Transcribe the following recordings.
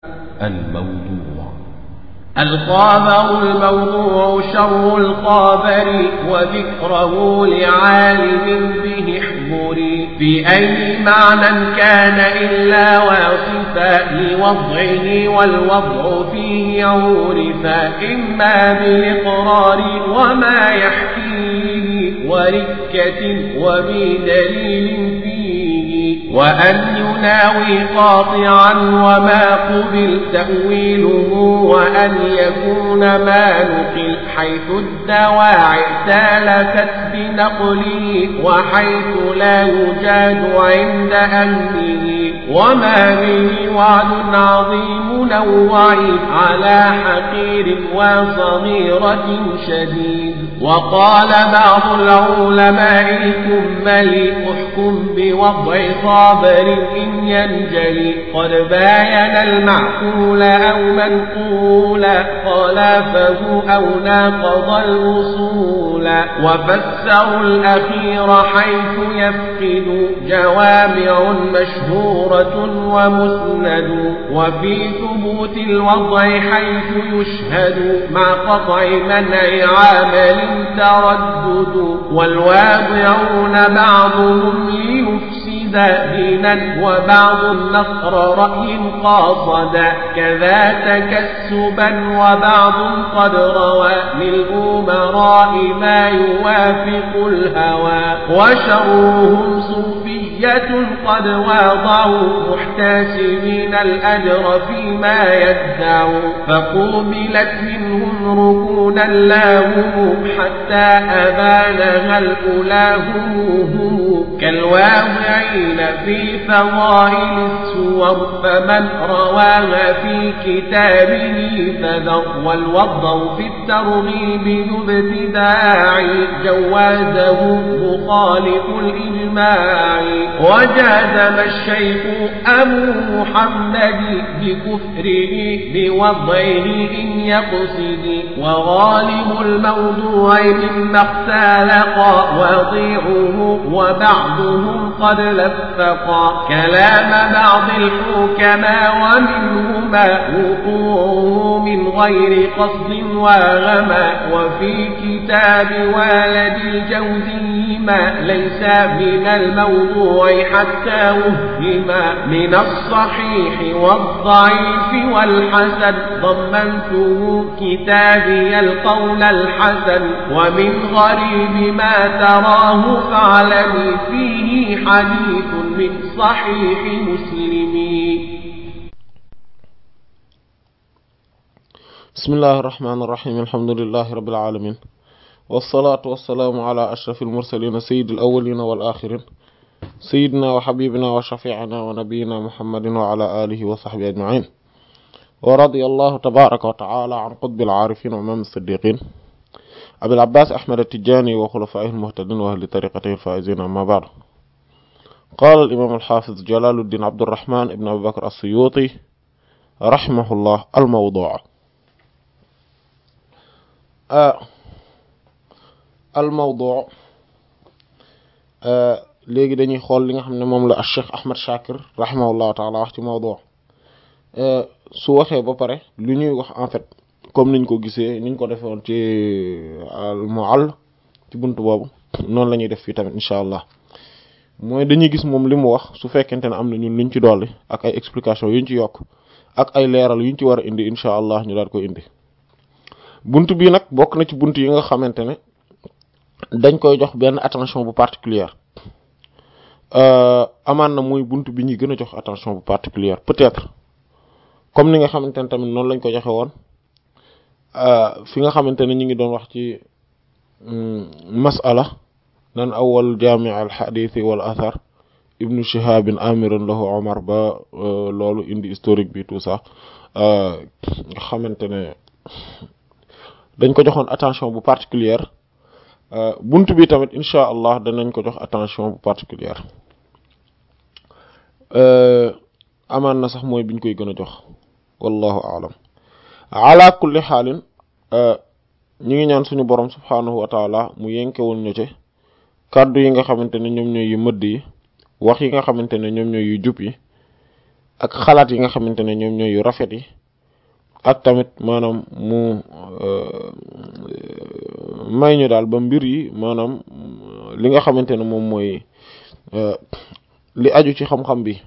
الموضوع الخابر الموضوع شر الخابر وذكره لعالم به احضري في أي معنى كان إلا واصفا لوضعه والوضع فيه عورفا إما بالإقرار وما يحكيه وركة وبدليل فيه وأن يناوي قاطعا وما قبل تأويله وأن يكون ما نقل حيث الدواعي سالكت بنقله وحيث لا يجاد عند أهله وما به وعد عظيم نوعي على حقير وصغيرة شديد وقال بعض العلماء الكمل احكم بوضع صابر إن ينجلي قد باين المعقول أو منقولا خلافه أو ناقض الوصول وفسروا الأخير حيث يفقد جوامع مشهورة ومسند وفي ثبوت الوضع حيث يشهد مع قطع منع عامل تردد والواضعون بعضهم ليفسد دينا وبعض النصر رأي قاصدا كذا تكسبا وبعض قد روى للأمراء ما يوافق الهوى وشرهم صوفية قد واضعوا محتسبين الأجر فيما يدعوا فقوبلت منهم ركونا لاهم حتى أبانها الأولى هم كالواضعين في فضائل السور فمن رواها في كتابه فذر والوضع في الترغيب ذو ابتداع جوازه مخالف الإجماع وجازم الشيخ أبو محمد بكفره بوضعه إن يقصد وغالب الموضوع مما اختلق وضيعه وبعضهم قد لفقا كلام بعض الحكماء ومنهما وقوعه من غير قصد وغما وفي كتاب والد الجوزي ما ليس من الموضوع حتى وهما من الصحيح والضعيف والحسن ضمنته كتابي القول الحسن ومن غريب ما تراه فاعلمي فيه حديث من صحيح مسلم بسم الله الرحمن الرحيم الحمد لله رب العالمين والصلاة والسلام على أشرف المرسلين سيد الأولين والآخرين سيدنا وحبيبنا وشفيعنا ونبينا محمد وعلى آله وصحبه أجمعين ورضي الله تبارك وتعالى عن قطب العارفين وإمام الصديقين أبي العباس أحمد التجاني وخلفائه المهتدين وأهل طريقته الفائزين أما بعد قال الإمام الحافظ جلال الدين عبد الرحمن ابن أبي بكر السيوطي رحمه الله الموضوع آه الموضوع آه léegi dañuy xool li nga xam ne moom la Cheikh Ahmad Shakir rahimahullahu taala wax ci mawdu su waxee ba pare lu ñuy wax en fait comme niñ ko gisee niñ ko defoon ci al muall ci bunt boobu noonu la ñuy def fii tamit incha allah mooy dañuy gis moom li mu wax su fekkente ne am na ñun luñ ci dolli ak ay explication yuñ ci yokk ak ay leeral yuñ ci war a indi incha allah ñu daal ko indi bunt bii nag bokk na ci bunt yi nga xamante ne dañ koy jox benn attention bu particulière amaan na muy bunt bi ñuy gën a jox attention bu particulière peut-être comme ni nga xamante ne tamit noonu lañ ko joxe woon fi nga xamante ne ñu ngi doon wax ci masala nan awal jami al xadithi wal athar ibnu shihabin amiran lahu omar ba loolu indi historique bi tout ça nga xamante ne dañ ko joxoon attention bu particulière bunt bi tamit incha allah danañ ko jox attention bu particulière amaan na sax mooy biñ koy gën a jox wallahu aalam ala kulli xaalin ñi ngi ñaan suñu borom subhaanahu wa taala mu yenkewul ñu ci kàddu yi nga xamante ne ñoom ñooy yu mëdd yi wax yi nga xamante ne ñoom ñooy yu jub yi ak xalaat yi nga xamante ne ñoom ñooy yu rafet yi ak tamit maanaam mu may ñu daal ba mbir yi maanaam li nga xamante ne moom mooy li aju ci xam-xam bi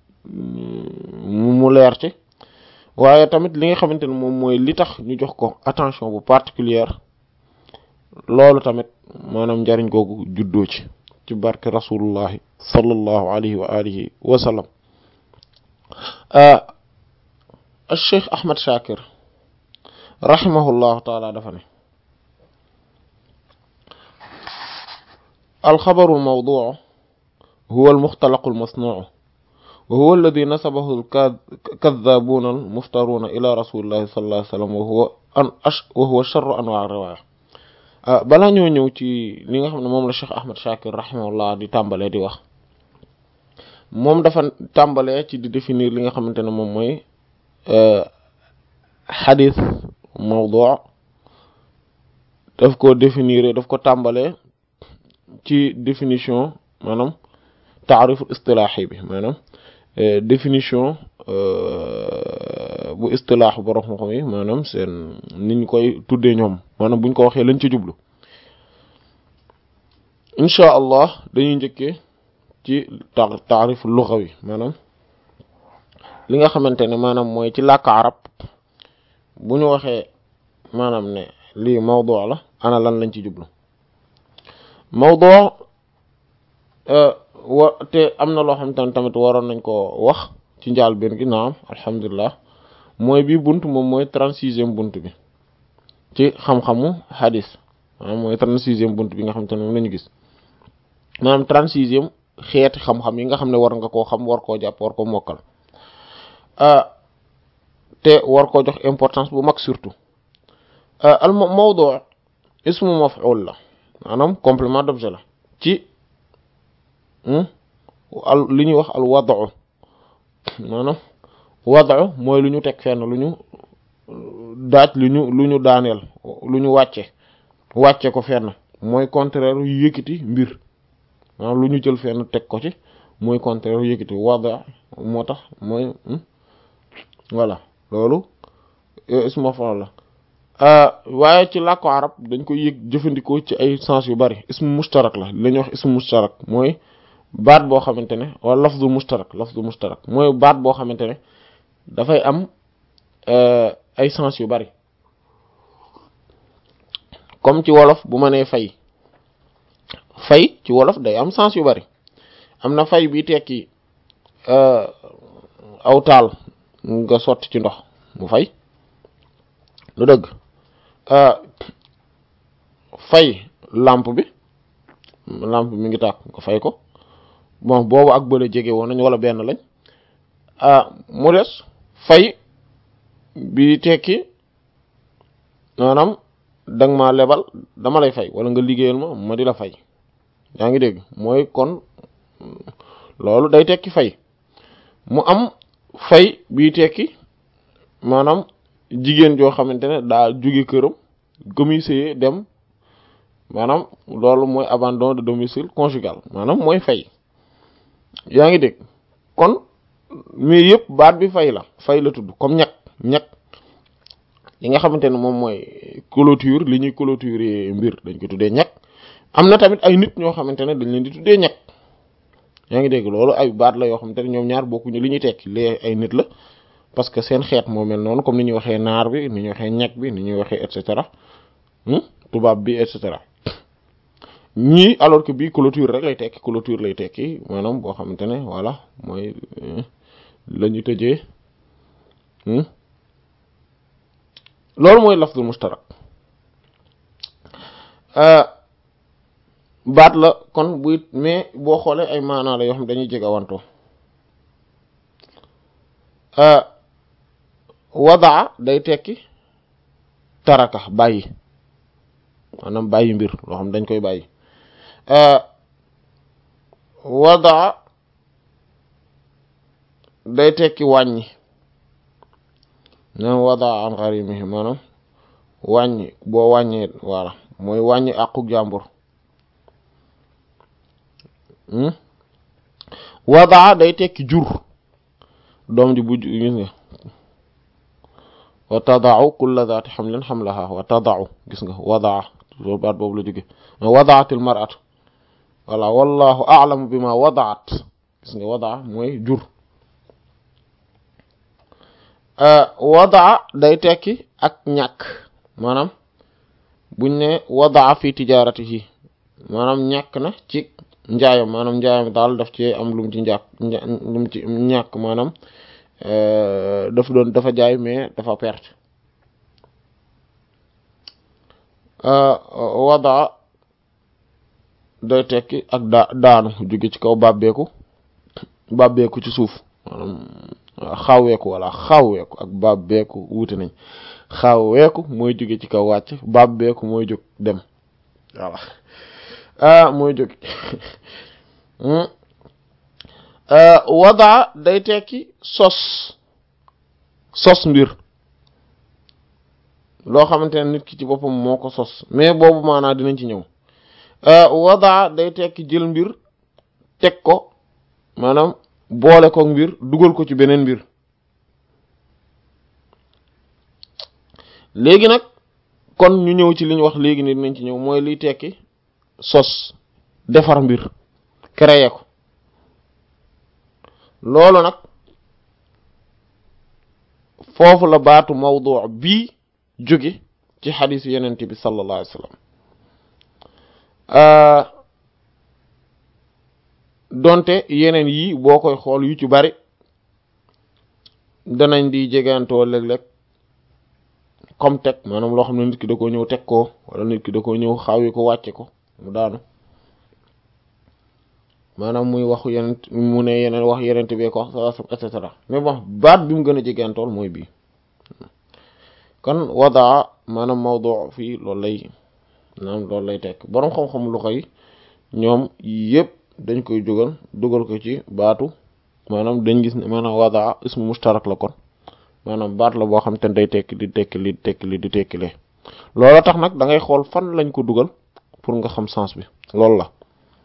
mu leer ci waaye tamit li nga xamante ne moom mooy li tax ñu jox ko attention bu particulière loolu tamit maanaam njariñ googu juddoo ci ci barke rasulullahi sallallahu alayhi wa alihi wa sallam Cheikh Ahmad Shakir rahimahullahu taala dafa ne alxabaru almawduu huwa almuxtalaqu almasnuu wa huwa alladi nasabahu alkadaabuuna almuftaruuna ila rasulillahi sallallahu alayhi wa sallam wa huwa an wa huwa charru anwaa riwaaya balaa ñoo ñëw ci li nga xam ne moom la Cheikh Ahmad Shakir rahimahullah di tàmbalee di wax moom dafa tàmbalee ci di définir li nga xamante ne moom mooy xadis mawdu daf ko définir daf ko tàmbalee ci définition maanaam taariful istilaahi bi maanaam définition bu istilaax borom xam-xam yi maanaam seen ni ñu koy tuddee ñoom maanaam buñ ko waxee lañ ci jublu incha allah dañuy njëkkee ci ta taarif lugawi maanaam li nga xamante ne maanaam mooy ci làkk arab bu ñu waxee maanaam ne lii mawdu la ana lan lañ ci jublu mawdu wa te am na loo xamante ne tamit waroon nañ ko wax ci njaal benn gi naam alhamdulilah mooy bi bunt moom mooy trente-sixième bunt bi ci xam-xamu hadis maanaam mooy trente-sixième bunt bi nga xamante ne moom la ñu gis maanaam trente-sixième xeeti xam-xam yi nga xam ne war nga koo xam war koo jàpp war ko mokkal te war koo jox importance bu mag surtout al mawdu ismu maf'ul la maanaam complément d'objet la ci al li ñuy wax al wad'u maanaam wad'u mooy lu ñu teg fenn lu ñu daaj lu ñu lu ñu daaneel lu ñu wàcce wàcce ko fenn mooy contraire yu yëkkati mbir maanaam lu ñu jël fenn teg ko ci mooy contraire yu yëkkati wada moo tax mooy voilà loolu ismu maf'ul la waaye ci làkku arab dañ koy yëg jëfandikoo ci ay sens yu bari ismu mustarak la la ñuy wax ismu mustarak mooy baat boo xamante ne wala lafzu mustarak lafzu mustarak mooy baat boo xamante ne dafay am ay sens yu bari comme ci wolof bu ma nee fay fay ci wolof day am sens yu bari am na fay bi tekki aw taal nga sotti ci ndox mu fay lu dëgg fay lampe bi lampe bi mi ngi tàkk nga fay ko bon boobu ak bële jege woon nañ wala benn lañ mu des fay bi tekki maanaam danga ma lebal dama lay fay wala nga liggéeyal ma ma di la fay yaa ngi dégg mooy kon loolu day tekki fay mu am fay bi tekki maanaam jigéen joo xamante ne daa jóge këram domicile dem maanaam loolu mooy abandon de domicile conjugal maanaam mooy fay yaa ngi dégg kon mais yëpp baat bi fay la fay la tudd comme ñag ñag li nga xamante ne moom mooy clôture li ñuy clôturer mbir dañ ko tuddee ñag am na tamit ay nit ñoo xamante ne dañ leen di tuddee ñag yaa ngi dégg loolu ay baat la yoo xamante ne ñoom ñaar bokkuñu li ñuy tekki lee ay nit la parce que seen xeet moo mel noonu comme ni ñuy waxee naar bi ni ñuy waxee ñag bi ni ñuy waxee et cetera tubaab bi et cetera ñii alors que bii clôture rek lay tekki clôture lay tekki maanaam boo xamante ne voilà mooy la ñu tëjee loolu mooy lafdul mustarak baat la kon buy mais boo xoolee ay maanaa la yoo xam dañuy jege awantoo wadaa day tekki taraka bàyyi maanaam bàyyi mbir loo xam dañ koy bàyyi wadaa day tekki wàññi naan wadaa an gharimihi maanaam wàññi boo wàññee voilà mooy wàññi àqu jàmbur wadaa day tekki jur doom ji bu gis nga wa tadau kulla zaati xamlin xamlaha wa tadau gis nga wadaa loolu baat boobu la jóge wadaatil mar'atu wala wallahu a'lamu bima wadaat gis nga wadaa mooy jur wadaa day tekki ak ñàkk maanaam buñ ne wadaa fi tijaaratihi maanaam ñàkk na ci njaayam maanaam njaayam daal daf ci am lum ci njàkk lum ci ñàkk maanaam daf doon dafa jaay mais dafa perte wadaa day tekki ak daa daanu jóge ci kaw bàbbeeku bàbbeeku ci suuf maanaam xawweeku wala xawweeku ak bàbbeeku wuute nañ xawweeku mooy jóge ci kaw wàcc bàbbeeku mooy jóg dem voilà ah mooy jóg wadaa day tekki sos sos mbir loo xamante ne nit ki ci boppam moo ko sos mais boobu maanaa dinañ ci ñëw wadaa day tekki jël mbir teg ko maanaam boole ko mbir dugal ko ci beneen mbir léegi nag kon ñu ñëw ci li ñu wax léegi ni dinañ ci ñëw mooy liy tekki sos defar mbir créer ko loolu nag foofu la baatu mawdu bii jóge ci xadiis yenent bi sallallahu alayhi wa sallam donte yeneen yi boo koy xool yu ci bari danañ di jegantoo léeg-léeg comme teg maanaam loo xam ne nit ki da ko ñëw teg ko wala nit ki da ko ñëw xaawi ko wàcce ko mu daanu maanaam muy waxu yeneen mu ne yeneen wax yeneen bee ko wax et cetera mais bon baat bi mu gën a jegantool mooy bii kon wadaa maanaam mawdu fii loolu lay maanaam loolu lay tekk boroom xam-xam lu koy ñoom yépp dañ koy jógal dugal ko ci baatu maanaam dañ gis ne maanaam wadaa ismu mustarak la kon maanaam baat la boo xam te ne day tekki di tekki li di tekki li di tekki lee loolu tax nag da ngay xool fan lañ ko dugal pour nga xam sens bi loolu la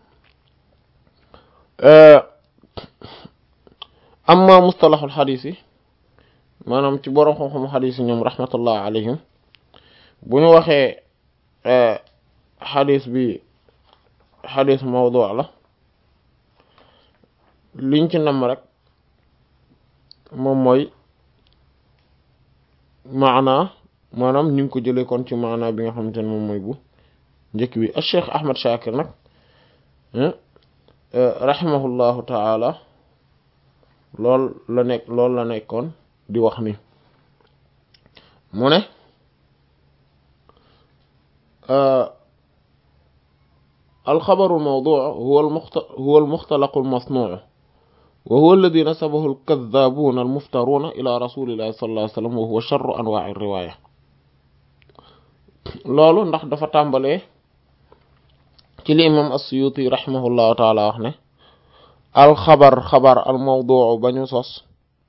amma mustalaxul xadiis yi maanaam ci boroom xam-xam xadiis yi ñoom rahmatullah alayhim bu ñu waxee xadiis bi xadiis mawdu la liñ ci nam rek moom mooy maana maanaam ñu ngi ko jëlee kon ci maana bi nga xamante ne moom mooy bu njëkk bi al cheikh ahmad shakir nag rahimahullahu taala lool la nekk loolu la nekkoon di wax ni mu ne alxabaru almawdu huwa huwa almuxtalaqu almasnuu wa huwa alladi nasabahu alkadaabuuna almuftaruuna ila rasulillahi sallallahu alayhi wa sallam wa huwa charru anwaa'i riwaaya loolu ndax dafa tàmbalee ci li imam as-Suyuti rahimahullahu taala wax ne alxabar xabar almawduu ba ñu sos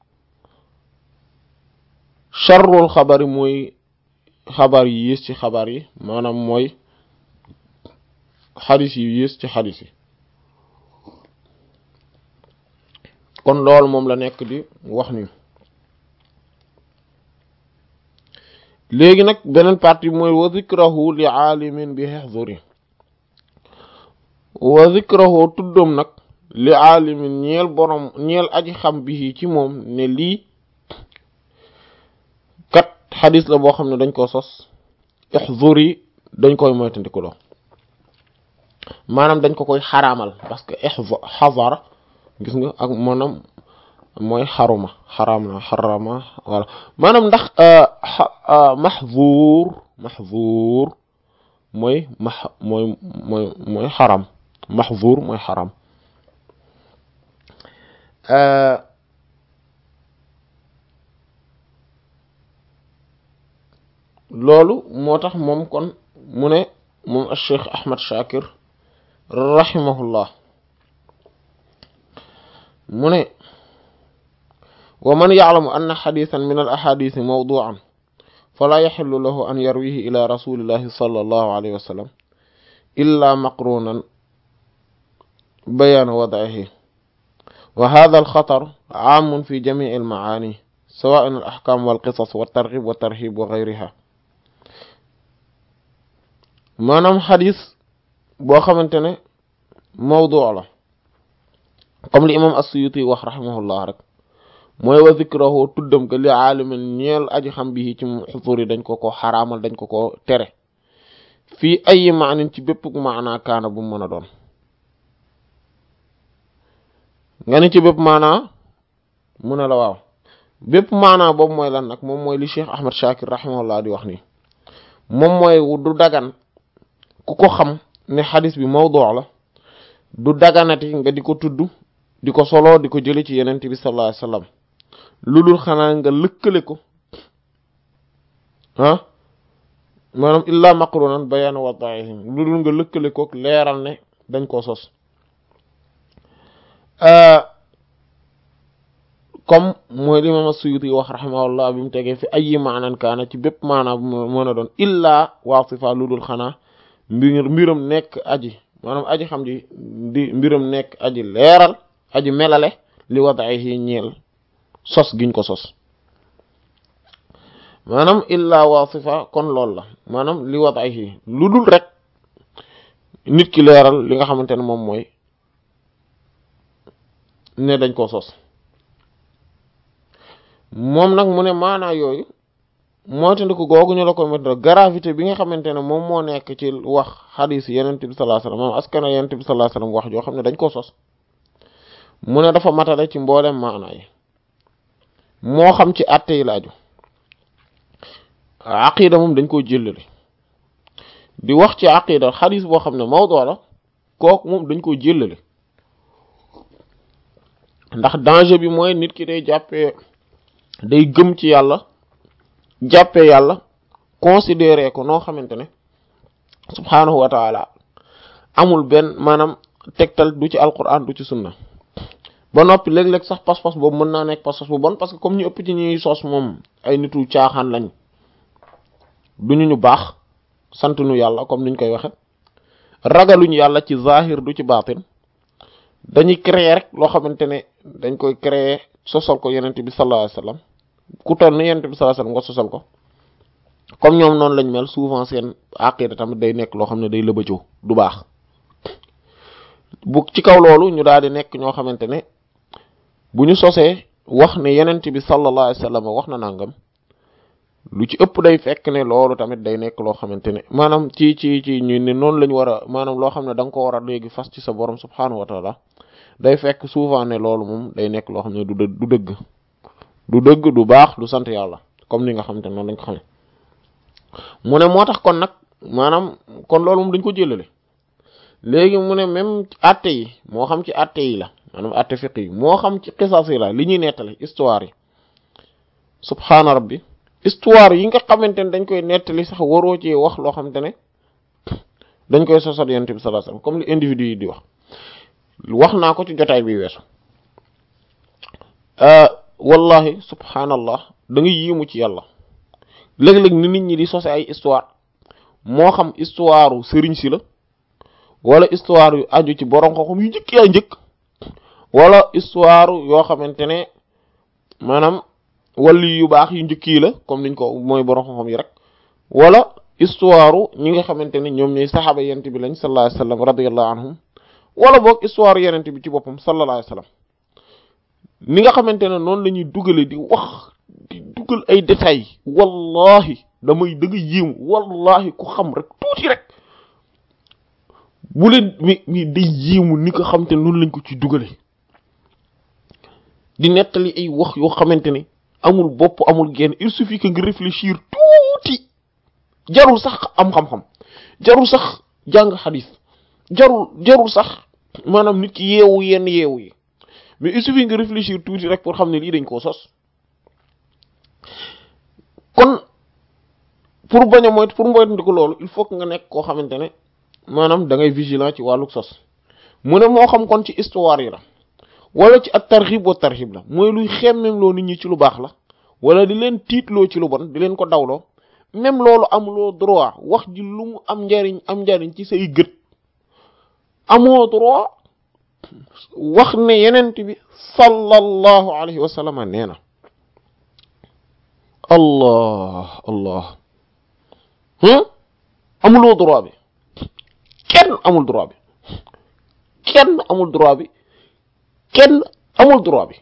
charrul xabar yi mooy xabar yi yées ci xabar yi maanaam mooy xadis yi yées ci xadis yi kon loolu moom la nekk di wax ni léegi nag beneen partie mooy wa zikrahu li aalimin bi hexduri wa zikrahu tuddam nag li aalimin ñeel borom ñeel aji xam bi ci moom ne lii kat xadis la boo xam ne dañ ko sos hexduri dañ koy moytandikuloo maanaam dañ ko koy xaraamal parce que xazara gis nga ak maanaam mooy xaruma xaraam na xarama wala maanaam ndax maxzuur maxzuur mooy max mooy mooy mooy xaram maxzuur mooy xaram loolu moo tax moom kon mu ne moom al cheikh Ahmad Shakir rahimahullah mu ne wa man ya'lamu anna xadisan min al ahadisi mawdu'an fala yaxillu lahu an yarwihi ila rasulillahi sallallahu alayhi wa sallam illa maqrunan bayana wad'ihi wa hadha al xatar aamun fi jamii al maani sawa'an al ahkam wal qisas wa targhib wa tarhib wa ghayriha maanaam xadis boo xamante ne mawdu la comme li imam as-Suyuti wax rahimahullah rek mooy wa zikrahu tuddam ko li aalimin ñeel aji xam bi ci xusuur yi dañ ko ko xaraamal dañ ko ko tere fii ay maanin ci bépp maanaa kaana bu mu mën a doon nga ni ci bépp maanaa mu ne la waaw bépp maanaa boobu mooy lan nag moom mooy li Cheikh Ahmad Shakir rahimahullah di wax nii moom mooy du dagan ku ko xam ne xadis bi mawdu la du daganati nga di ko tudd di ko solo di ko jële ci yenent bi sallallahu alayhi wasallam lu dul xanaa nga lëkkale ko ah maanaam illa maqrunan bayan wada'ihim lu dul nga lëkkale ko leeral ne dañ koo sos comme mooy li imam as-Suyuti wax rahimahullah bi mu tegee fi ayi maanan kaana ci bépp maanaa bu mën a doon illa wasifa lu dul xanaa mbir mbiram nekk aji maanaam aji xam ji di mbiram nekk aji leeral aji melale li wadaihi ñeel sos giñ ko sos maanaam illa wasifa kon loolu la maanaam li wadaihi lu dul rek nit ki leeral li nga xamante ne moom mooy ne dañ koo sos moom nag mu ne maanaa yooyu moytandiku googu ñu la ko mettre gravité bi nga xamante ne moom moo nekk ci wax xadiis yenent bi sallallahu alayhi wasallam moom askana yenent bi sallallahu alayhi wasallam wax joo xam ne dañ koo sos mu ne dafa matale ci mboolem maanaa yi moo xam ci àtte yi laaju aqida moom dañ koo jëllale di wax ci aqida xadiis boo xam ne mawdu la kooku moom dañ koo jëllale ndax danger bi mooy nit ki day jàppee day gëm ci yàlla jàppee yàlla considéré ko noo xamante ne subhaanahu wa taala amul benn maanaam tegtal du ci alquran du ci sunna ba noppi léeg-léeg sax pas-pas boobu mën naa nekk pas-pas bu bon parce que comme ñu ëpp ci ñuy sos moom ay nitu caaxaan lañ duñu ñu baax sant nu yàlla comme niñ koy waxe ragaluñu yàlla ci zahir du ci baatin dañuy créer rek loo xamante ne dañ koy créer sosal ko yenente bi sallallahu alayhi wasallam ku toll ni yenente bi sallallahu alayhi wasallam nga sosal ko comme ñoom noonu lañ mel souvent seen aqida tamit day nekk loo xam ne day lëbëjoo du baax bu ci kaw loolu ñu daal di nekk ñoo xamante ne bu ñu sosee wax ne yenente bi sallallahu alayhi wasallam wax na nangam lu ci ëpp day fekk ne loolu tamit day nekk loo xamante ne maanaam ci ci ci ñu ne noonu lañ war a maanaam loo xam ne da nga ko war a léegi fas ci sa borom subhaanahu wa taala day fekk souvent ne loolu moom day nekk loo xam ne du dë du dëgg du dëgg du baax du sant yàlla comme ni nga xamante ne noonu lañ ko xamee mu ne moo tax kon nag maanaam kon loolu moom dañ ko jëlale léegi mu ne même atte yi moo xam ci atte yi la maanaam atte fiq yi moo xam ci xisas yi la li ñuy nettali histoire yi subhaana rabbi histoire yi nga xamante ne dañ koy nettali sax waroo ci wax loo xamante ne dañ koy sosal yonent bi sallallahu alayhi wasallam comme li individu yi di wax wax naa ko ci jotaay bi weesu wallahi subhanallah da nga yéemu ci yàlla léeg-léeg ni nit ñi di sose ay histoire moo xam histoire u sëriñ si la wala histoire yu aju ci borom xam-xam yu njëkk yaa njëkk wala histoire yoo xamante ne maanaam wali yu baax yu njëkk yi la comme niñ ko mooy borom xam-xam yi rek wala histoire ñi nga xamante ne ñoom ñooy saxaaba yent bi lañ sallallahu alayhi wasallam radiyallahu anhum wala boog histoire yenent bi ci boppam sallallahu alayhi wasallam ni nga xamante ne noonu la ñuy dugale di wax di dugal ay détails wallahi damay da nga yéemu wallahi ku xam rek tuuti rek bu leen mi mi day yéemu ni nga xamante ne noonu lañ ko ci dugale di nettali ay wax yoo xamante ne amul bopp amul genn il suffit que nga réfléchir tuuti jarul sax am xam-xam jarul sax jàng xadis jarul jarul sax maanaam nit ki yeewu yenn yeewu yi mais il suffit nga réfléchir tuuti rek pour xam ne lii dañ koo sos kon pour bañ a moytu pour moytu ko loolu il faut que nga nekk koo xamante ne maanaam da ngay vigilant ci wàllu sos mu ne moo xam kon ci histoire yi la wala ci at tarxib wa tarxib la mooy luy xemmem loo nit ñi ci lu baax la wala di leen tiitloo ci lu bon di leen ko dawloo même loolu amuloo droit wax ji lu mu am njariñ am njariñ ci say gët amoo droit wax ne yenent bi sallallahu alayhi wa sallam nee na allah allah amuloo droit bi kenn amul droit bi kenn amul droit bi kenn amul droit bi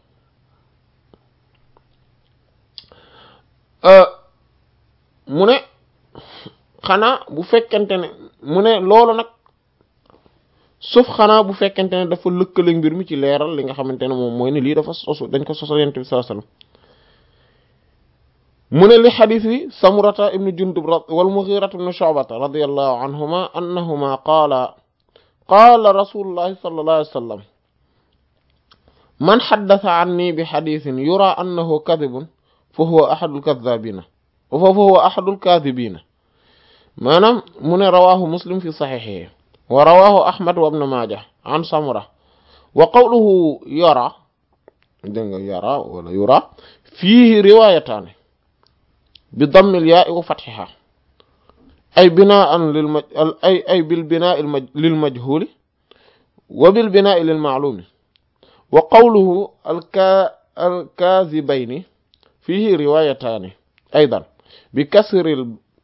mu ne xanaa bu fekkente ne mu ne loolu nag sauf xanaa bu fekkente ne dafa lëkkale mbir mi ci leeral li nga xamante ne moom mooy ne lii dafa sosu dañ ko sosal yonent bi sallallahu alayhi wasallam mu ne li xadis yi samurata ibnu jundub wal mughirata ibnu shu'bata radiyallahu anhuma annahuma qaala qaala rasulullahi sallallahu alayhi wasallam man xaddasa anni bi xadisin yura annahu kadibun fa huwa ahadul kadhabina fa huwa ahadul kadhibina maanaam mu ne rawahu muslim fi saxixihi wa rawahu ahmad wa ibn majah an samura wa qawluhu yara dégg nga yara wala yura fiihi riwayataani bi dammil yaa wa fatxiha ay binaan lil maj ay ay bil binaa lil majhuli wa bil binaa lil ma'lumi wa qawluhu alka alkaazibayni fiihi riwayataani aydan bi kasril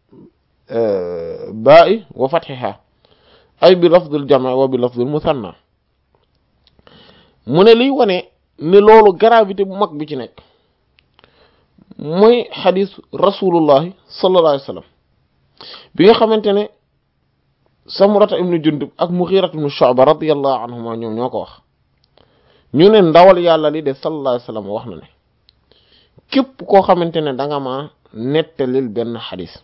baa'i wa fatxiha ay bi lafdil jama wa bi lafdil musanna mu ne liy wane ne loolu gravité bu mag bi ci nekk mooy xadis rasulullahi sallallahu alayhi wa sallam bi nga xamante ne samurata ibnu jundub ak muxirat ibnu shu'ba radiyallahu anhuma ñoom ñoo ko wax ñu ne ndawal yàlla li de sallallahu alayhi wa sallam wax na ne képp koo xamante ne da nga ma nettalil benn xadis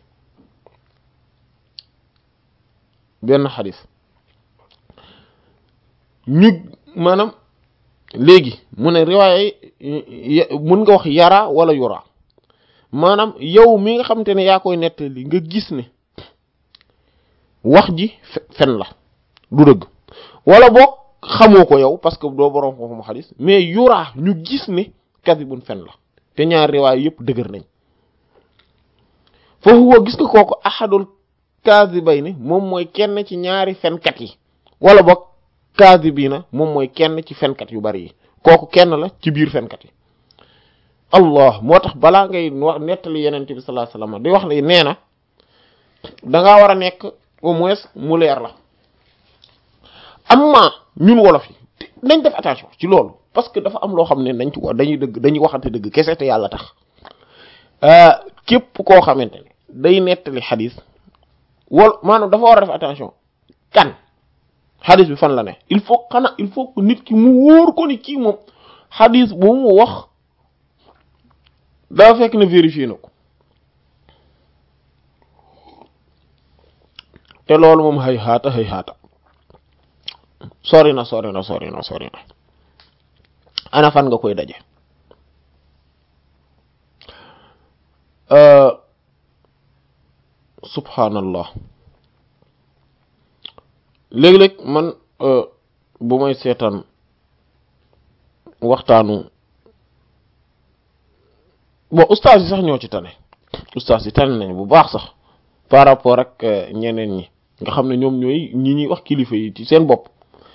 benn xadis ñu maanaam léegi mu ne riwaaya mun nga wax yara wala yura maanaam yow mi nga xamante ne yaa koy nettali nga gis ne wax ji fen la du dëgg wala boog xamoo ko yow parce que doo boroom xooxuma xadis mais yura ñu gis ne kadibun fen la te ñaar riwaaya yëpp dëgër nañ foofu woo gis nga kooku ahadul kazibayni moom mooy kenn ci ñaari fenkat yi wala boog kazibiina moom mooy kenn ci fenkat yu bari yi kooku kenn la ci biir fenkat yi allah moo tax balaa ngay wax nettali yenente bi sallallahu alayhi wasallam di wax ne nee na dangaa war a nekk au moins mu leer la amma ñun wolof yi nañ def attention ci loolu parce que dafa am loo xam ne dañ ci wax dañuy dëgg dañuy waxante dëgg kese te yàlla tax képp koo xamante ne day nettali xadis wala maanaam dafa war a def attention kan xadis bi fan la ne il faut xanaa il faut que nit ki mu wóor ko ni kii moom xadis bu mu wax daa fekk ne vérifié na ko te loolu moom xëy xaata xëy xaata sori na sori na sori na sori na ana fan nga koy daje subhanallah léeg-léeg man bu may seetaan waxtaanu bon ustaas yi sax ñoo ci tane ustaas yi tane nañ bu baax sax par rapport ak ñeneen ñi nga xam ne ñoom ñooy ñi ñuy wax kilifa yi ci seen bopp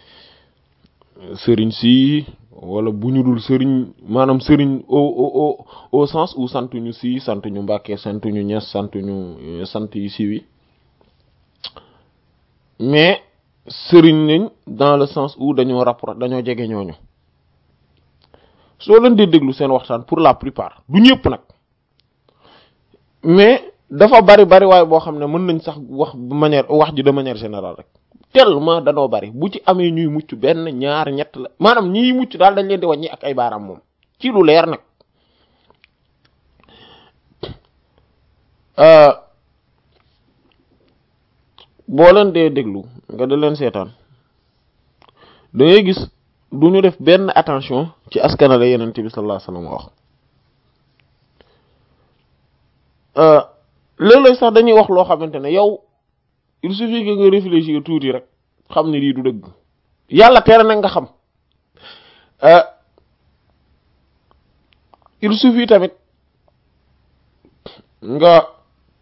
sëriñ si wala bu ñu dul sëriñ maanaam sëriñ au au au sens où sant ñu si sant ñu Mbàkke sant ñu Ñas sant ñu sant yu siiw yi mais sëriñ nañ dans le sens où dañoo rapport dañoo jege ñooñu soo leen di déglu seen waxtaan pour la plupart du ñëpp nag mais dafa bari bari waaye boo xam ne mën nañ sax wax manière wax ji de manière générale rek tellement danoo bari bu ci amee ñuy mucc benn ñaar ñett la maanaam ñiy mucc daal dañ leen di wàññi ak ay baaraam moom ci lu leer nag boo leen dee déglu nga da leen seetaan da ngay gis du ñu def benn attention ci askanale yenente bi sallallahu alayhi wasallam wax léeg-léeg sax dañuy wax loo xamante ne yow il suffit que nga réfléchir tuuti rek xam ne lii du dëgg yàlla tere nag nga xam il suffit tamit nga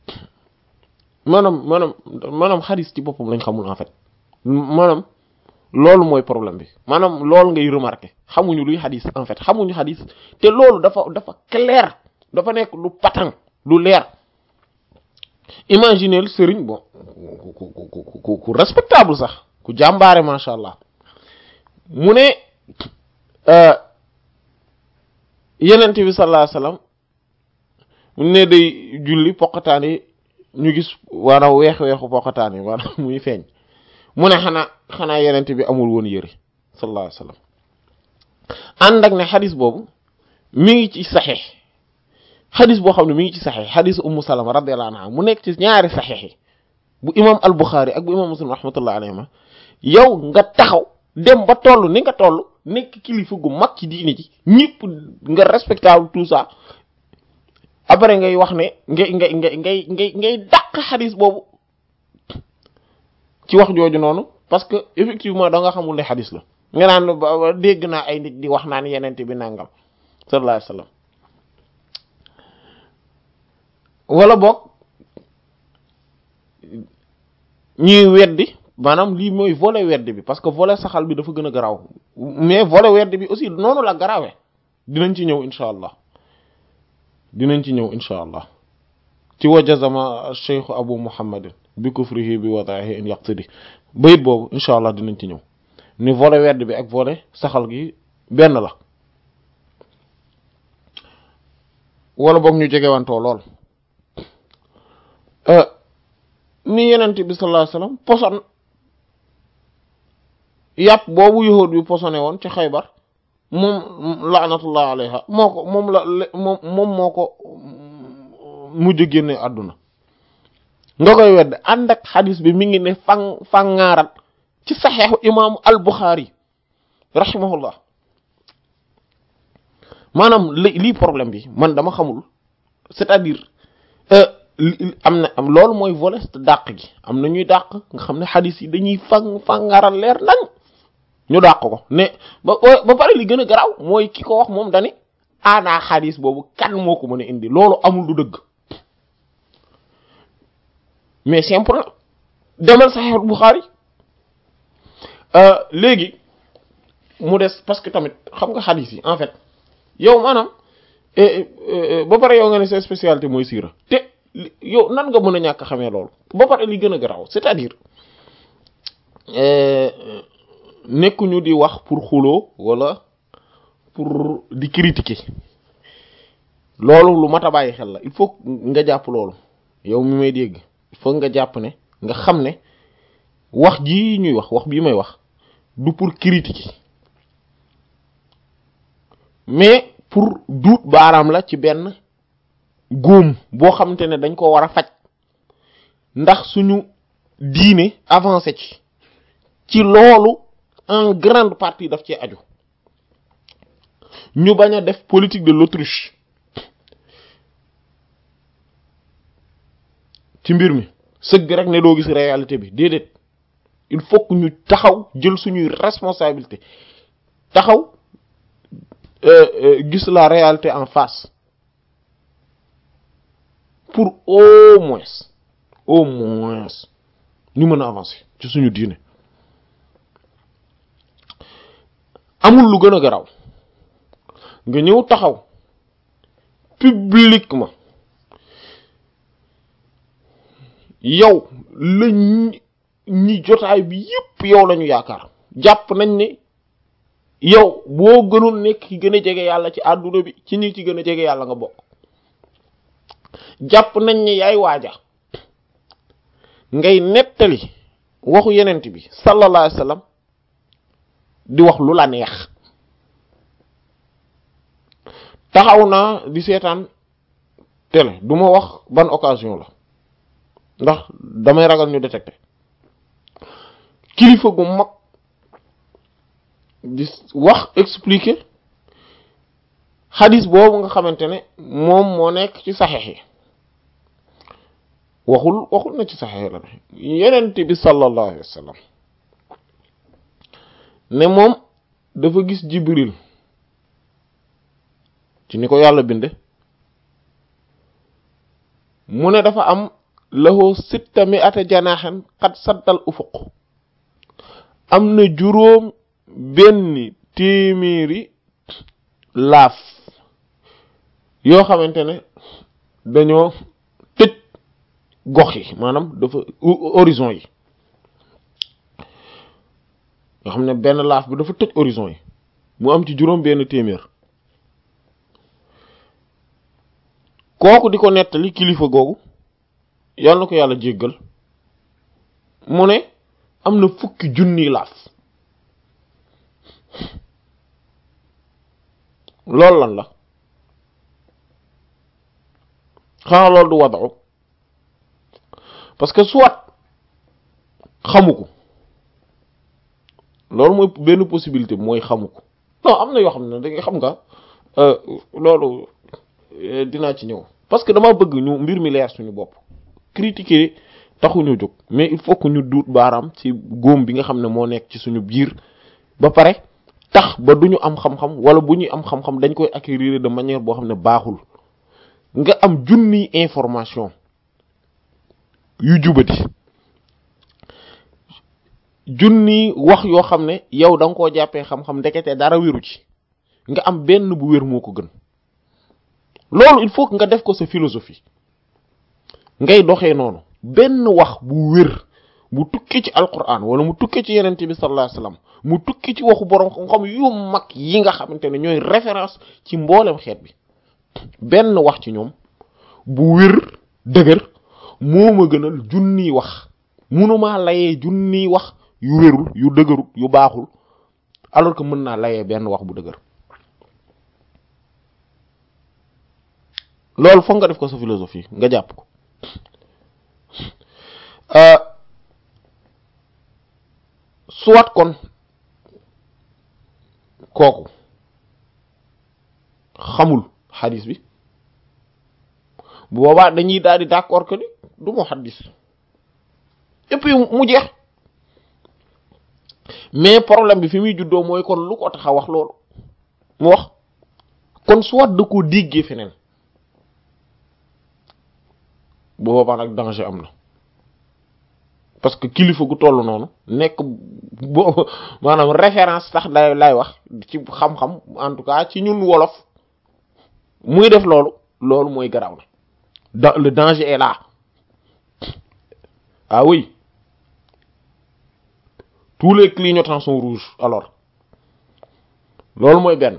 maanaam maanaam maanaam xadis ci boppam lañ xamul en fait maanaam loolu mooy problème bi maanaam loolu ngay remarquer xamuñu luy xadis en fait xamuñu xadis te loolu dafa dafa clair dafa nekk lu patent lu leer imaginez sëriñ bon ku ku ku ku respectable sax ku jàmbaare macha allah mu ne yenent bi sallallahu alayhi wasallam mu ne day julli poqataan yi ñu gis maanaam weex weexu poqataan yi maanaam muy feeñ mu ne xanaa xanaa yenent bi amul woon yëre sallallahu alayhi wasallam ànd ak ne xadis boobu mi ngi ci saxiix xadis boo xam ne mi ngi ci saxiix xadis ummu salama radiyallahu anha mu nekk ci ñaari saxiix yi bu imam al buxaari ak bu imam muslim rahmatullahi alayhima yow nga taxaw dem ba toll ni nga toll nekk kilifa gu mag ci diini ji ñëpp nga respectable tout ça après ngay wax ne ngay ngay ngay ngay ngay ngay dàq xadis boobu ci wax jooju noonu parce que effectivement da nga xamul ne xadis la nga naan dégg naa ay nit di wax naan yenente bi nangam sallallahu alayhi wasallam wala boog ñuy weddi maanaam lii mooy volet weddi bi parce que volet saxal bi dafa gën a garaaw mais volet weddi bi aussi noonu la garaawee dinañ ci ñëw incha allah dinañ ci ñëw incha allah ci wajazama cheikh abu muhammadin bi kufrihi bi wadaihi in yaqtidi bayit boobu incha allah dinañ ci ñëw ni volet weddi bi ak volet saxal gi benn la wala boog ñu jegewantoo lool ni yenent bi sallallahu alayhi wasallam poson yàpp boobu yahud bi posone woon ci xaybar moom laanatullah alayha moo ko moom la moom moom moo ko mujj génne àdduna nga koy wedd ànd ak xadis bi mi ngi ne fan fangaarat ci saxeexu imaamu al buxaari rahimahullah maanaam li lii problème bi man dama xamul c'est-à-dire am na am loolu mooy volet dàq gi am na ñuy dàq nga xam ne xadis yi dañuy fang fangaaral leer nañ ñu dàq ko ne ba ba pare li gën a garaaw mooy ki ko wax moom dani aanaa xadis boobu kan moo ko mën a indi loolu amul du dëgg mais simple na demal Sahih Bukhari léegi mu des parce que tamit xam nga xadis yi en fait yow maanaam ba pare yow nga ne sa spécialité mooy siira te yow nan nga mën a ñàkk xamee loolu ba pare li gën a garaaw c'est-à-dire nekkuñu di wax pour xuloo wala pour di critiquer loolu lu mat a bàyyi xel la il faut nga jàpp loolu yow mi may dégg il faut nga jàpp ne nga xam ne wax jii ñuy wax wax bii may wax du pour critiquer mais pour duut baaraam la ci benn góom boo xamante ne dañ ko war a faj ndax suñu diine avancé ci ci loolu en grande partie daf ci aju ñu bañ a def politique de l'autruche ci mbir mi sëgg rek ne doo gis réalité bi déedéet il faut que ñu taxaw jël suñuy responsabilité taxaw gis la réalité en face pour au moins au moins ñu mën a avancer ci suñu diine amul lu gën a garaw nga ñëw taxaw publiquement yow la ñi jotaay bi yépp yow lañu yaakaar jàpp nañ ne yow boo gënul nekk ki gën a jege yàlla ci àdduna bi ci ñi ci gën a jege yàlla nga bokk jàpp nañ ne yaay waaja ngay nettali waxu yenent bi sallallahu alayhi wasallam di wax lu la neex taxaw naa di seetaan télé du ma wax ban occasion la ndax damay ragal ñu détecté kilifa gu mag di wax expliquer xadis boobu nga xamante ne moom moo nekk ci saxeex yi waxul waxul na ci saxeex la ne yenent bi sallallahu alayhi wa sallam ne moom dafa gis jibril ci ni ko yàlla binde mu ne dafa am lahu sitta mi ata janaaxen xat saddal ufuq am na juróom benn téeméeri laaf yoo xamante ne dañoo tëj gox yi maanaam dafa horizon yi yoo xam ne benn laaf bi dafa tëj horizon yi mu am ci juróom benn téeméer kooku di ko nettali kilifa googu yàlla na ko yàlla jéggal mu ne am na fukki junni laaf loolu lan la xanaa loolu du wadu parce que soit xamu ko loolu mooy benn possibilité mooy xamu ko non am na yoo xam ne da nga xam nga loolu dinaa ci ñëw parce que dama bëgg ñu mbir mi leer suñu bopp critiquer taxuñu jóg mais il faut que ñu duut baaraam ci góom bi nga xam ne moo nekk ci suñu biir ba pare tax ba duñu am xam-xam wala bu ñuy am xam-xam dañ koy acquérir de manière boo xam ne baaxul nga am junni information yu jubati junni wax yoo xam ne yow da nga koo jàppee xam-xam ndekete dara wéru ci nga am benn bu wér moo ko gën loolu il faut que nga def ko sa philosophie ngay doxee noonu benn wax bu wér bu tukki ci alquran wala mu tukki ci yenente bi sallallahu alayhi wasallam mu tukki ci waxu borom xam-xam yu mag yi nga xamante ne ñooy référence ci mboolem xeet bi benn wax ci ñoom bu wér dëgër moo ma gënal junniy wax munumaa layee junniy wax yu wérul yu dëgërul yu baaxul alors que mën naa layee benn wax bu dëgër loolu foog nga def ko sa philosophie nga jàpp ko soit kon kooku xamul xadis bi bu boobaa dañuy daal di d'accord que ni du mu xadis et puis mu jeex mais problème bi fi muy juddoo mooy kon lu ko tax a wax loolu mu wax kon soit da koo déggee feneen bu boobaa nag danger am na parce que kilifa gu toll noonu nekk bo maanaam référence sax day lay wax ci xam-xam en tout cas ci ñun wolof muy def loolu loolu mooy garaaw na da le danger est là ah oui tous les clignotants sont rouges alors loolu mooy benn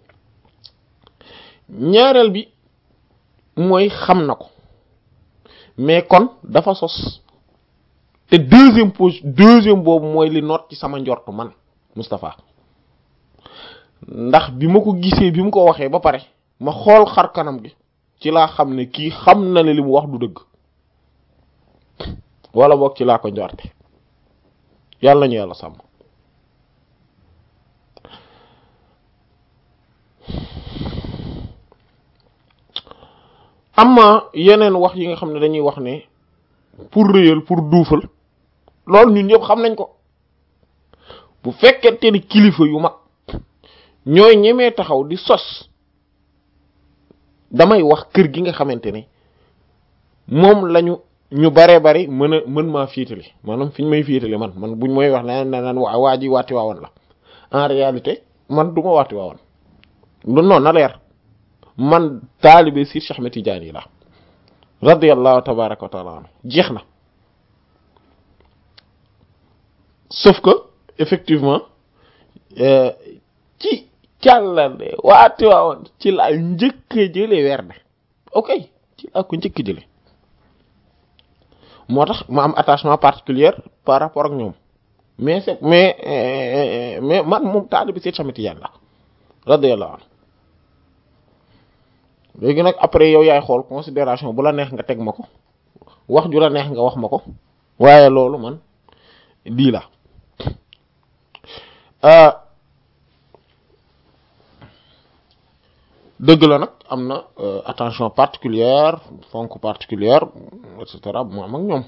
ñaareel bi mooy xam na ko mais kon dafa sos te deuxième pose deuxième boobu mooy li noot ci sama njort man Moustapha ndax bi ma ko gisee bi mu ko waxee ba pare ma xool xar kanam gi ci laa xam ne kii xam na ne li mu wax du dëgg wala boog ci laa ko njorte yàlla ñu yàlla sàmm amma yeneen wax yi nga xam ne dañuy wax ne pour réyal pour duufal loolu ñun ñëpp xam nañ ko bu fekkente ni kilifa yu mag ñooy ñemee taxaw di sos damay wax kër gi nga xamante ne moom lañu ñu bare bari mën a mën maa fiitali maanaam fi ñu may fiitali man man buñ may wax na naan waa waa ji waati waawoon la en réalité man du ma waati waawoon lu noonu na leer man taalibe si Cheikh Ahmed Tidiane yi la radiyallahu tabaraka wa taala anhu jeex na sauf que effectivement ci càllale waati waawoon ci laa njëkk a jële werde ok ci laa ko njëkk a jële moo tax ma am attachement particulier par rapport ak ñoom mais c'est mais mais man moom taalibe si Cheikh Ahmed Tidiane la radiyallahu anhu léegi nag après yow yaay xool considération bu la neex nga teg ma ko wax ju la neex nga wax ma ko waaye loolu man lii la dëgg la nag am na attention particulière fonk particulière et cetera mu am ak ñoom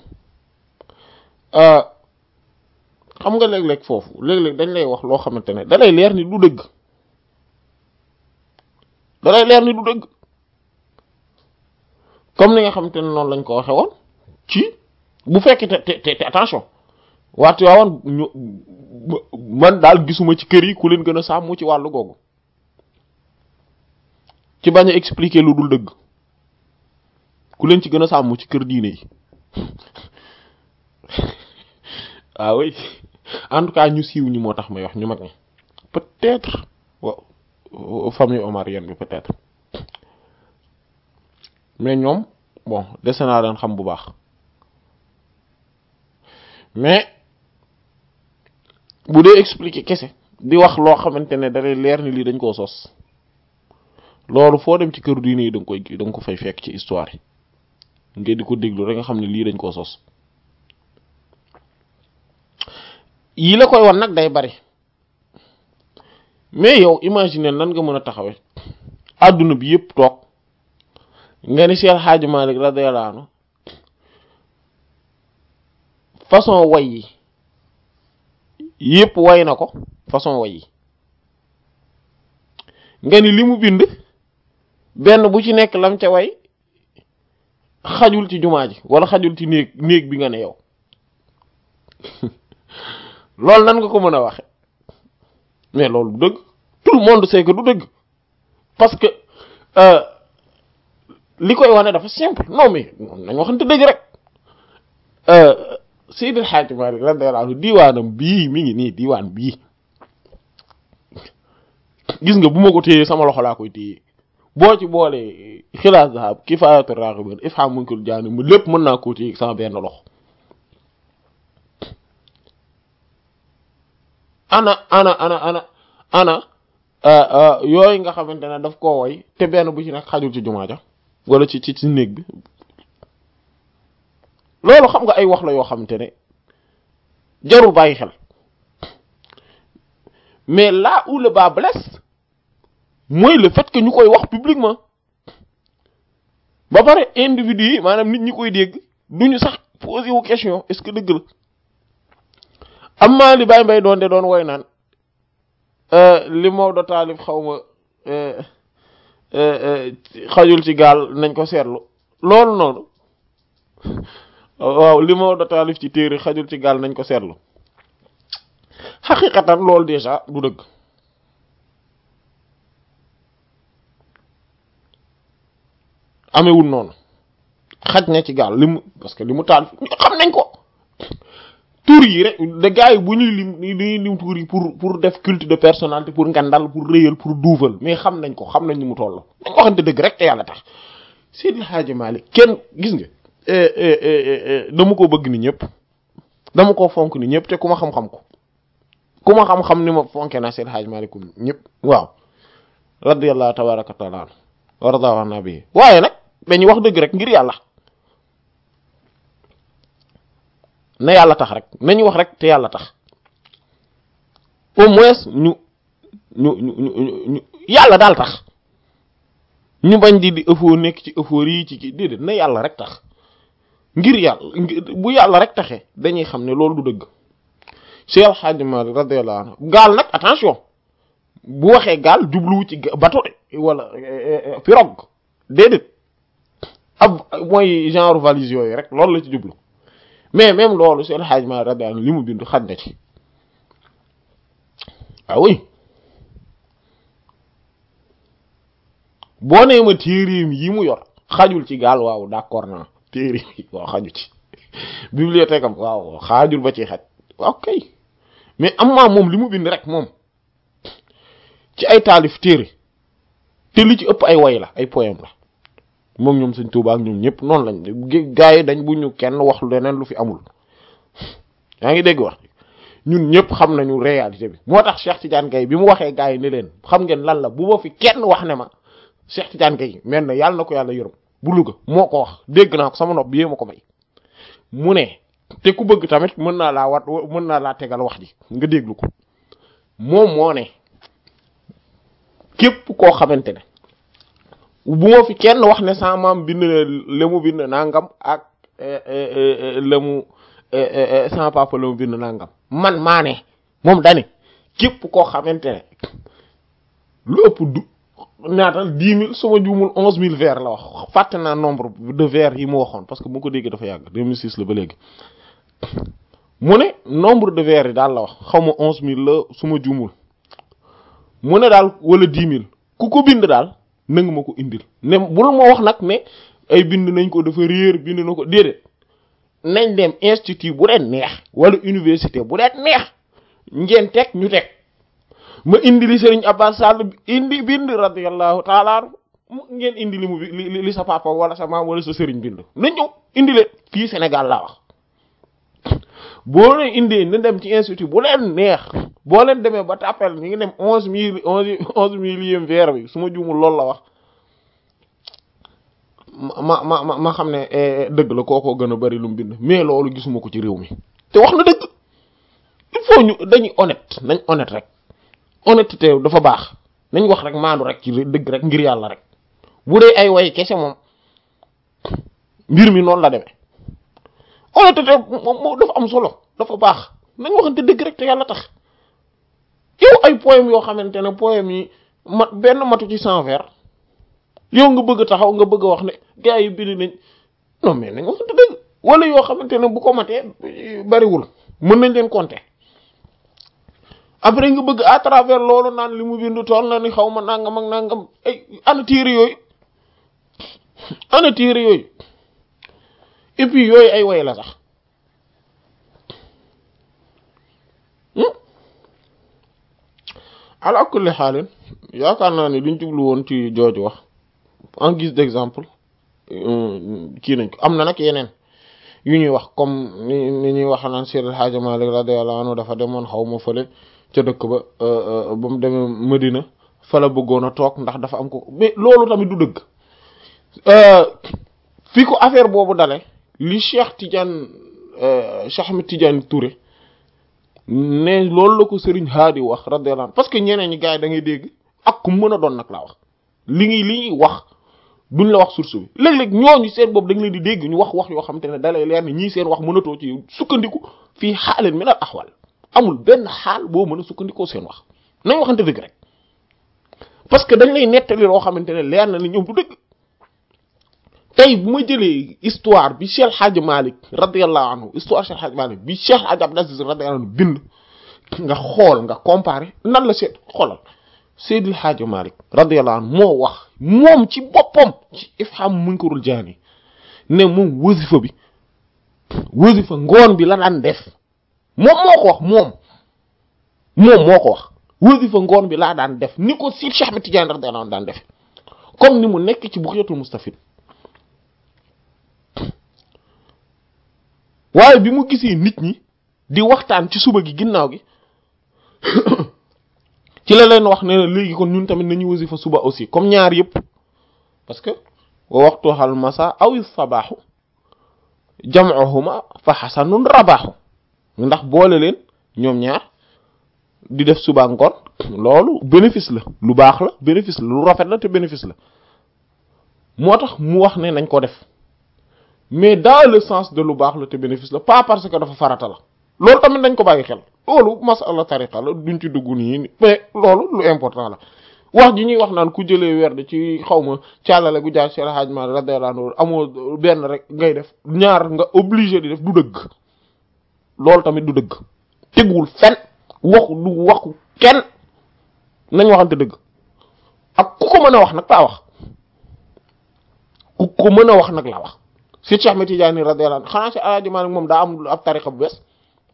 xam nga léeg-léeg foofu léeg-léeg dañ lay wax loo xamante ne da lay leer ni du dëgg da lay leer ni du dëgg comme ni nga xamante ne noonu lañ ko waxe woon ci bu fekkee te te te attention waati waawoon ñu man daal gisuma ci kër yi ku leen gën a sàmm ci wàllu googu ci bañ a expliquer lu dul dëgg ku leen ci gën a sàmm ci kër diine yi ah oui en tout cas ñu siiw ñi moo tax may wax ñu mag ñi peut-être wa famille omarienne bi peut-être mais ñoom bon dese naa leen xam bu baax mais bu dee expliquer kese di wax loo xamante ne dalay leer ni lii dañ koo sos loolu foo dem ci kër diine yi da nga koy da nga ko fay fekk ci histoire yi nga di ko déglu rek nga xam ne lii dañ koo sos yi la koy wan nag day bari mais yow imagine nan nga mën a taxawe àdduna bi yëpp toog nga ni Cheikh Hadji Malick radiyallahu anhu façon way yi yëpp way na ko façon way yi nga ni li mu bind benn bu ci nekk lam ca way xajul ci jumaa ji wala xajul ci néeg néeg bi nga ne yow loolu nan nga ko mën a waxe mais loolu du dëgg tout le monde sait que du dëgg parce que li koy wane dafa simple non mais nañ waxante dëgg rek Seydi El Hadji Malick radiyallahu anhu diiwaanam bii mi ngi nii diiwaan bii gis nga bu ma ko téyee sama loxo laa koy téyee boo ci boolee xilaas zahab kifaayatu raghibin ifham munkil jaani mu lépp mën naa koo téye sama benn loxo ana ana ana ana ana yooyu nga xamante ne daf koo woy te benn bu ci nekk xajul ci jumaa ja wala ci ci ci néeg bi loolu xam nga ay wax la yoo xamante ne jarul bàyyi xel mais là où le bas blesse mooy le fait que ñu koy wax publiquement ba pare individu yi maanaam nit ñi koy dégg duñu sax posé wu question est-ce que dëgg la am maa li Baye Mbaye doon de doon woy naan li Maodo taalif xaw ma xajul ci gaal nañ ko seetlu loolu noonu waaw li Maodo taalif ci téere xajul ci gaal nañ ko seetlu xaqiqatan loolu déjà du dëgg amewul noonu xaj na ci gaal li mu parce que li mu taalif xam nañ ko tur yi rek de gars yi bu ñuy lim dañuy lim tur yi pour pour def culte de personnalité pour ngandal pour réyal pour duufal mais xam nañ ko xam nañ ni mu toll dañ ko waxante dëgg rek te yàlla tax Seydi Hadji Malick kenn gis nga dama ko bëgg ni ñëpp dama ko fonk ni ñëpp te ku ma xam-xam ko ku ma xam-xam ni ma fonke naa Seydi Hadji Malick ñëpp waaw radiyallahu tabaraka taala an warada wax naa bi waaye nag dañuy wax dëgg rek ngir yàlla na yàlla tax rek nañu wax rek te yàlla tax au moins ñu ñu ñu ñu ñu yàlla daal tax ñu bañ di di ëffoo nekk ci ëffóor yi ci kii déedéet na yàlla rek tax ngir yàlla bu yàlla rek taxee dañuy xam ne loolu du dëgg Cheikh El Hadji Malick radiyallahu anhu gaal nag attention bu waxee gaal jubluwu ci bateau wala pirogue déedéet ab mooy genre valise yooyu rek loolu la ci jublu mais même loolu Cheikh El Hadji Malick radiyallahu anhu li mu bind xaj na ci ah oui boo nee ma téereem yi mu yor xajul ci gaal waaw d'accord naa téereem yi waaw xaju ci bibliothèque am waaw xaajul ba ci xaj ok mais am maa moom li mu bind rek moom ci ay taalif téere te li ci ëpp ay way la ay poème la moom ñoom Sëñ Tuubaa ak ñoom ñëpp noonu lañ gaa yi dañ bu ñu kenn wax leneen lu fi amul yaa ngi dégg wax ñun ñëpp xam nañu réalité bi moo tax Cheikh Tidiane Gaye bi mu waxee gaa yi ne leen xam ngeen lan la bu ma fi kenn wax ne ma Cheikh Tidiane Gaye mel na yàlla na ko yàlla yërëm bu Louga moo ko wax dégg naa ko sama nopp bi yee ma ko may mu ne te ku bëgg tamit mën naa laa wat mën naa laa tegal wax ji nga déglu ko moom moo ne képp koo xamante ne bu ma fi kenn wax ne sama maam bind na la mu bind nangam ak la mu sama papa la mu bind nangam man maa ne moom dani képp koo xamante ne lu ëpp du naatal dix mille su ma juumul onze mille vers la wax fàtte naa nombre de vers yi mu waxoon parce que bu ko déggee dafa yàgg 2006 la ba léegi mu ne nombre de vers yi daal la wax xaw ma onze mille la su ma jumul mu ne daal wala dix mille ku ko bind daal nanga ma ko indil ne bul ma wax nag ne ay bind nañ ko dafa réer bind na ko déedéet nañ dem institut bu leen neex wala université bu leen neex ngeen teg ñu teg ma indi li Serigne Abbas Sall indi bind radiyallahu taala mu ngeen indi li mu li li sa papa wala sa maam wala sa Serigne bind nañ ñëw indi leen fii Sénégal laa wax boo leen indee na dem ci institut bu leen neex boo leen demee ba tàppel ñu ngi dem onze mille onze onze millième vers bi su ma juumul loolu la wax ma ma ma ma xam ne dëgg la kookoo gën a bari lu mu bind mais loolu gisuma ko ci réew mi te wax na dëgg il faut ñu dañuy honnête nañ honnête rek honnêteté dafa baax nañ wax rek maandu rek ci dëgg rek ngir yàlla rek bu dee ay way kese moom mbir mi noonu la demee honnêteté moom dafa am solo dafa baax nañ waxante dëgg rek te yàlla tax yow ay poème yoo xamante ne poème yi mat benn matu ci cent vers yow nga bëgg taxaw nga bëgg a wax ne gars yi bind nañ non mais nañ waxante dëgg wala yoo xamante ne bu ko matee bariwul mën nañ leen compter après nga bëgg à travers loolu naan li mu bind tool na ni xaw ma nangam ak nangam ay ana téere yooyu ana téere yooyu et puis yooyu ay way la sax ala kulli xaalin yaakaar naa ne liñ jublu woon ci jooju wax en guise d'exemple kii nañ ko am na nag yeneen yu ñuy wax comme ni ni ñuy wax naan Seydil Hadji Malick radiyallahu anhu dafa demoon xaw ma fële ca dëkk ba ba mu demee Medina fa la bëggoon a toog ndax dafa am ko mais loolu tamit du dëgg fi ko affaire boobu dale li Cheikh Tidiane Cheikh Ahmed Tidiane Touré ne loolu la ko Serigne Hadi wax radiyallahu anhu parce que ñeneen ñi gars yi da ngay dégg ak ku mën a doon nag laa wax li ngi li ñuy wax duñ la wax source bi léeg-léeg ñooñu seen boobu da nga leen di dégg ñu wax wax yoo xamante ne dalay leer ni ñii seen wax mënatoo ci sukkandiku fii xaaleen min al axwal amul benn xaal boo mën a sukkandikoo seen wax nañ waxante dëgg rek parce que dañ lay nettali loo xamante ne leer na ni ñoom du dëgg tey bu ma jëlee histoire bi Cheikh Hadj Malick radiyallahu anhu histoire Cheikh Hadj Malick bi Cheikh Hadj Abdou Aziz radiyallahu anhu bind nga xool nga comparer nan la seet xoolal Seydil Hadj Malick radiyallahu anhu moo wax moom ci boppam ci ifham munkarul jaani ne moom wasifa bi wasifa ngoon bi la daan def moom moo ko wax moom moom moo ko wax wasifa ngoon bi laa daan def ni ko si Cheikh Ahmed Tidiane radiyallahu anhu daan def comme ni mu nekk ci Bughyatul Mustafid waaye bi mu gisee nit ñi di waxtaan ci suba gi ginnaaw gi ci la leen wax ne léegi kon ñun tamit nañu wasifa suba aussi comme ñaar yëpp parce que wa waxtu xal masa aw sabaaxu jam'uhuma fa xasanun rabaaxu ndax boole leen ñoom ñaar di def suba ngoon loolu bénéfice la lu baax la bénéfice la lu rafet la te bénéfice la moo tax mu wax ne nañ ko def mais dans le sens de lu baax la te bénéfice la pas parce que dafa farata la loolu tamit dañ ko bàyyi xel loolu masala tariqa la duñ ci dugg nii mais loolu lu important la wax ji ñuy wax naan ku jëlee werd ci xaw ma càllale gu jaar Cheikh Hadj Malick radiyallahu anhu amoo benn rek ngay def ñaar nga obligé di def du dëgg loolu tamit du dëgg teguwul fen waxu du waxu kenn nañ waxante dëgg ak ku ko mën a wax nag laa wax ku ko mën a wax nag laa wax si Cheikh Ahmed Tidiane radiyallahu anhu xanaa si Hadj Malick moom daa am ab tariqa bu bees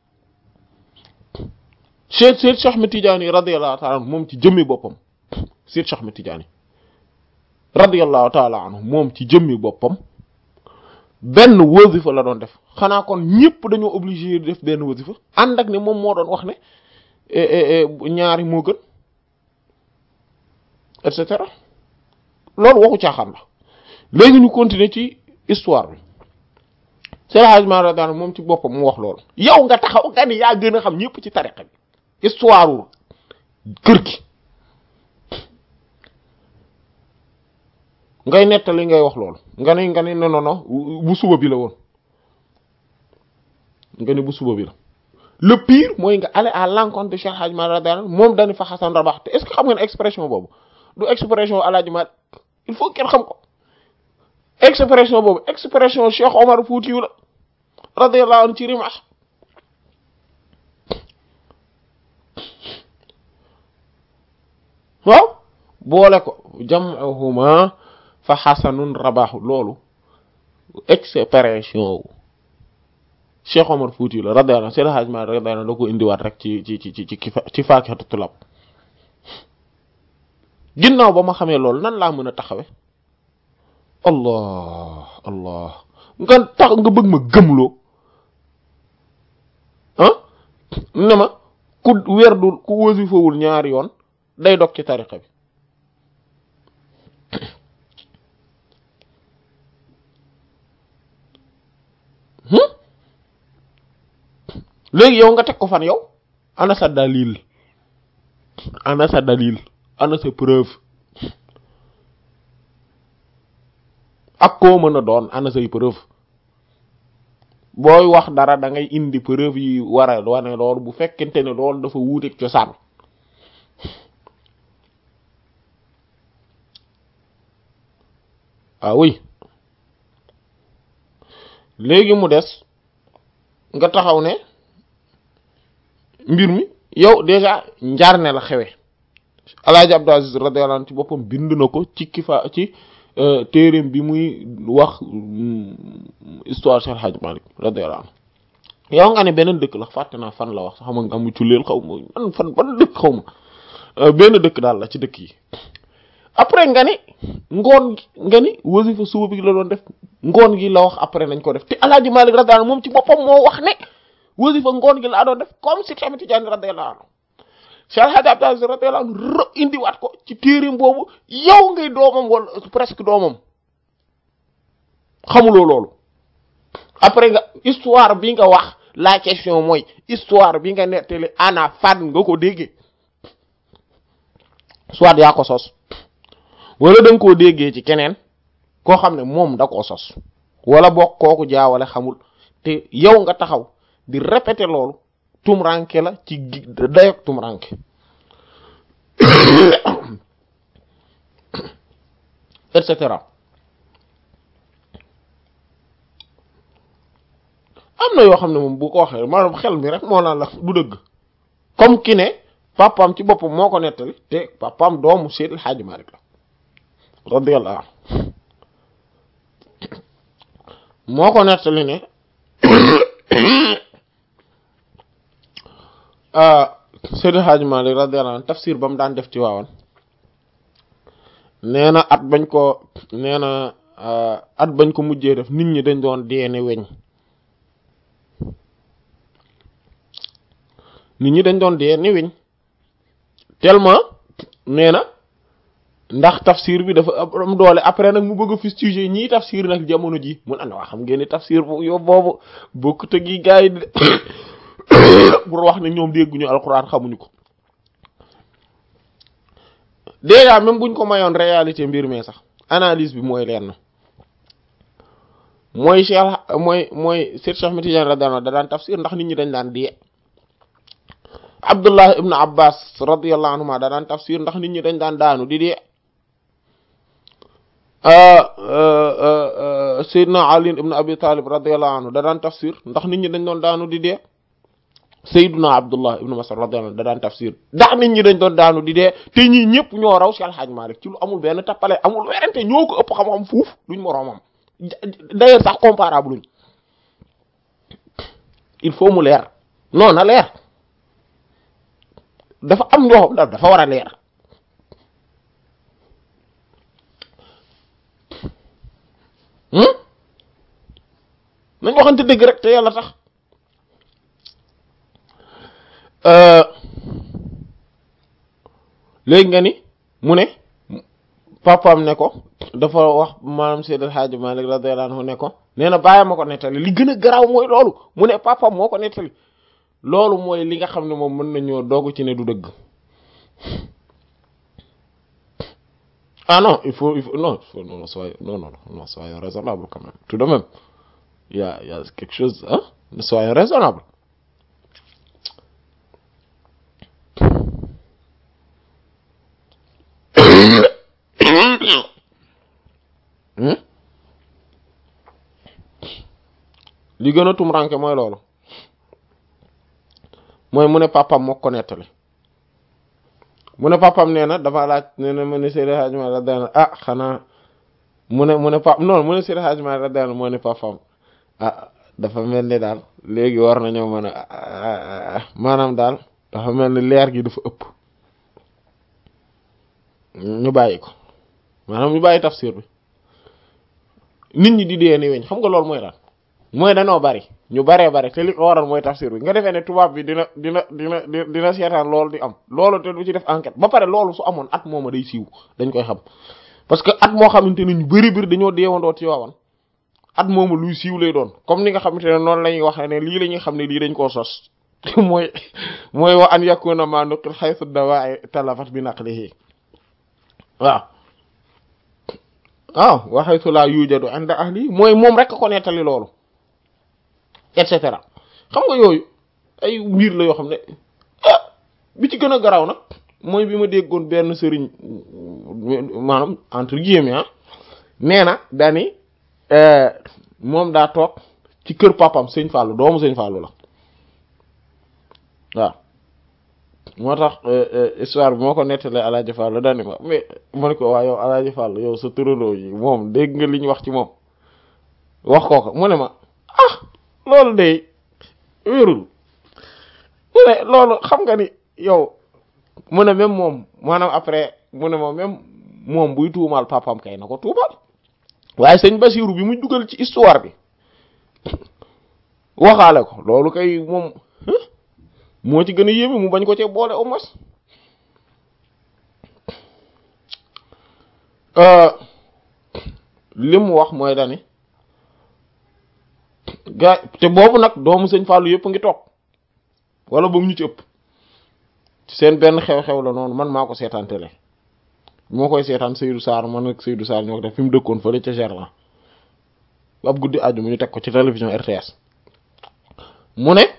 Cheikh Cheikh Ahmed Tidiane radiyallahu ta'ala anhu moom ci jëmmi boppam Cheikh Cheikh Ahmed Tidiane radiyallahu ta'ala anhu moom ci jëmmi boppam benn wasifa la doon def xanaa kon ñëpp dañoo obligé def benn wasifa ànd ak ne moom moo doon wax ne ñaari moo gën et cetera loolu waxu caaxaan la léegi ñu continuer ci histoire bi Cheikh Hadj Malick radiyallahu moom ci boppam mu wax loolu yow nga taxaw nga ni yaa gën a xam ñëpp ci tariqa bi histoire kër gi ngay nettali ngay wax loolu nga ni nga ni non non bu suba bi la woon nga ni bu suba bi la le pire mooy nga aller à l'encontre de Cheikh Hadj Malick radiyallahu moom dañu fa xasan rabax te est-ce que xam nga ne expression boobu du expression Alaaji Malick il faut kenn xam ko expression boobu expression Cheikh Omar Foutiyou la radiyallahu anhu ci Rimah waaw boole ko jam'uhuma fa xasanun rabahu loolu expression wu Cheikh Omar Fouti la radiyallahu anhu Seydi Hadji Malick radiyallahu anhu da ko indiwaat rek ci ci ci ci ci ci faakihatu tulab ginnaaw ba ma xamee loolu nan laa mën a taxawe allah allah nga tax nga bëgg ma gëmloo ah ne ma ku werdul ku wasifawul ñaari yoon day dog ci tariqa bi léegi yow nga teg ko fan yow ana sa dalil ana sa dalil ana sa preuve ak koo mën a doon ana say preuve booy wax dara da ngay indi preuve yi war a wane loolu bu fekkente ne loolu dafa wuuteeg cosaan ah oui léegi mu des nga taxaw ne mbir mi yow déjà njaar ne la xewe alaaji Abdou Aziz radiyallahu anhu ci boppam bind na ko ci kifa ci téereem bi muy wax histoire Cheikh Hadj Malick radiyallahu anhu yow nga ne beneen dëkk la fàtte naa fan la wax sax xam nga amu culleel xaw ma man fan ban dëkk xaw ma benn dëkk daal la ci dëkk yi après nga ni ngoon gi nga ni wasifa suba bi la doon def ngoon gi la wax après nañ ko def te alaaji Malick radiyallahu anhu moom ci boppam moo wax ne wasifa ngoon gi laa doon def comme si Cheikh Tidiane radiyallahu anhu Cheikh Hadj Abdou Aziz radiyallahu anhu indiwaat ko ci téereem boobu yow ngay doomam wala presque doomam xamuloo loolu après nga histoire bi nga wax la question mooy histoire bi nga nettali ana fan nga ko déggee soit yaa ko sos wala da nga koo déggee ci keneen koo xam ne moom da koo sos wala bokk kooku jaawale xamul te yow nga taxaw di répéter loolu tumranke la ci dayok tumranke et cetera am na yoo xam ne moom bu ko waxee maanaam xel mi rek moo naan la du dëgg comme ki ne papaam ci boppam moo ko nettali te papaam doomu Seydil Hadji Malick la radiyallahu anhu moo ko nettali ne Seydil Hadji Malick radiyallahu anhu tafsir ba mu daan def ci waawan nee na at bañ ko nee na at bañ ko mujjee def nit ñi dañ doon deene weñ nit ñi dañ doon deene weñ tellement nee na ndax tafsir bi dafa am doole après nag mu bëgg a fustiger ñii tafsir nag jamono ji mun ana waa xam ngeen ni tafsir bu yow boobu bokkut ak yi gars yi pour wax ne ñoom dégguñu alxuraan xamuñu ko déjà même buñ ko mayoon réalité mbir mi sax analyse bi mooy leer na mooy Cheikh mooy mooy Seydou Cheikh Ahmed Tidiane radiyallahu anhu da daan tafsir ndax nit ñi dañ daan dee Abdullah ibn Abbas radiyallahu anhuma da daan tafsir ndax nit ñi dañ daan daanu di dee Seydina Ali ibn Abi Talib radiyallahu anhu da daan tafsir ndax nit ñi dañ doon daanu di dee Seydina Abdullah ibn Mas'ud radiyallahu anhu da daan tafsir ndax nit ñi dañ doon daanu di dee te ñii ñëpp ñoo raw Cheikh Al Hadj Malick ci lu amul benn tappale amul werante ñoo ko ëpp xam-xam fuuf duñ moroomam d'ailleurs sax comparable luñ il faut mu leer non na leer dafa am ñoo xam dafa war a leer nañ waxante dëgg rek te yàlla tax léegi nga ni mu ne papaam ne ko dafa wax maanaam Seydi El Hadji Malick radiyallahu anhu ne ko nee na bàyyi ma ko nettali li gën a garaaw mooy loolu mu ne papaam moo ko nettali loolu mooy li nga xam ne moom mën nañoo doogu ci ne du dëgg ah non il faut il faut non il faut non soyez non non non soyez raisonnable quand même tout de même il y a il y a quelque chose hein soyez raisonnable li gën a tumranke mooy loolu mooy mu ne papam moo ko nettali mu ne papam nee na dafa laaj nee na mu ne Seydi Hadji Malick radiyallahu ah xanaa mu ne mu ne pap non mu ne Seydi Hadji Malick radiyallahu moo ne papam ah dafa mel ni daal léegi war nañoo mën a maanaam daal dafa mel ni leer gi dafa ëpp ñu bàyyi ko maanaam ñu bàyyi tafsir bi nit ñi di dee ni weñ xam nga loolu mooy lan mooy danoo bari ñu baree bari te li ko waral mooy tafsir bi nga defee ne tubaab bi dina dina dina dina seetaan loolu di am loolu te du ci def enquête ba pare loolu su amoon at mooma day siiw dañ koy xam parce que at moo xamante ne ñu bari bari dañoo deewandoo ci waawan at mooma luy siiw lay doon comme ni nga xamante ne noonu la ñuy waxee ne lii la ñuy xam ne lii dañ koo sos mooy mooy wa an yakuna ma nuqil haythu dawa'i talafat bi naqlihi waaw waaw wa haythu la yujadu 'inda ahli mooy moom rek ko nettali loolu et cetera xam nga yooyu ay mbir la yoo xam ne ah bi ci gën a garaaw nag mooy bi ma déggoon benn sëriñ maanaam entre guillemets ah nee na dani moom daa toog ci kër papam sëñ Fallou doomu sëñ Fallou la waaw moo tax histoire bi moo ko nettalee Alaaji Fallou dani ma mais ma ne ko waa yow Alaaji Fallou yow sa turandoo yi moom dégg nga li ñu wax ci moom wax koo ko mu ne ma ah loolu de wérul mu ne loolu xam nga ni yow mu ne même moom maanaam après mu ne ma même moom buy tuumaal papam kay na ko tuumaal waaye sëñ Basiru bi muy dugal ci histoire bi waxaale ko loolu kay moom moo ci gën a yéeme mu bañ ko cee boole au moins li mu wax mooy dani gaa te boobu nag doomu sëñ Fallou yëpp ngi toog wala boobu ñu ci ëpp seen benn xew-xew la noonu man maa ko seetaan télé moo koy seetaan Seydou Sarr man ak Seydou Sarr ñoo ko def fi mu dëkkoon fële ca Gerland ab guddi àjjuma ñu teg ko ci télévision RTS mu ne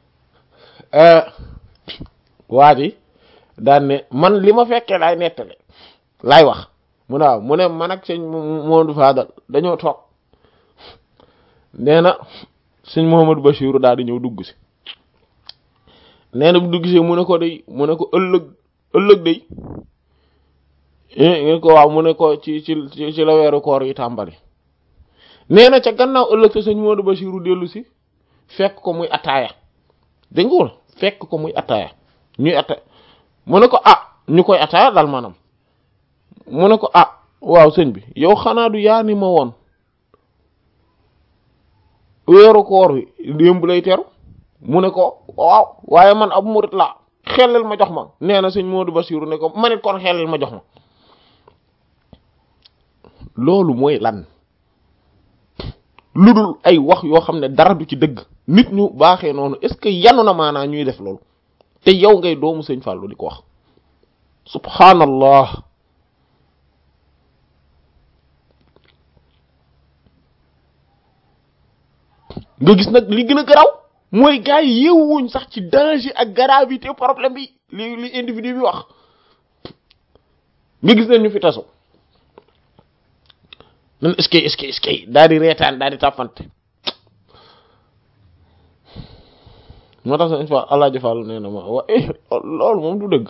waa ji daan ne man li ma fekkee laay nettale laay wax mu ne waaw mu ne man ak sëñ Modou Fadal dañoo toog nee na sëñ Mouhamadou Bachirou daal di ñëw dugg si nee na bu dugg si mu ne ko day mu ne ko ëllëg ëllëg day ngeen ko waaw mu ne ko ci ci ci la weeru koor yi tàmbali nee na ca gannaaw ëllëg sa sëñ Modou Bachirou dellu si fekk ko muy ataaya dégg nga wala fekk ko muy ataaya ñuy ataaya mu ne ko ah ñu koy ataaya dal maanaam mu ne ko ah waaw sëñ bi yow xanaa du yaa ni ma woon weeru koor wi démb lay teru mu ne ko waaw waaye man ab murit laa xellel ma jox ma nee na sëñ Modou Bachirou ne ko manit kon xellel ma jox ma loolu mooy lan lu dul ay wax yoo xam ne dara du ci dëgg nit ñu baaxee noonu est-ce que yanu na maanaa ñuy def loolu te yow ngay doomu sëñ Fallou di ko wax subhanallah nga gis nag li gën a garaw mooy gars yi yeewuñ sax ci danger ak gravité problème bi li li individu bi wax nga gis nañ ñu fi tasu nan est-ce que est-ce que est-ce que daal di reetaan daal di tàppante moo tax sax fa Allah jëfal nee na ma wa loolu moom du dëgg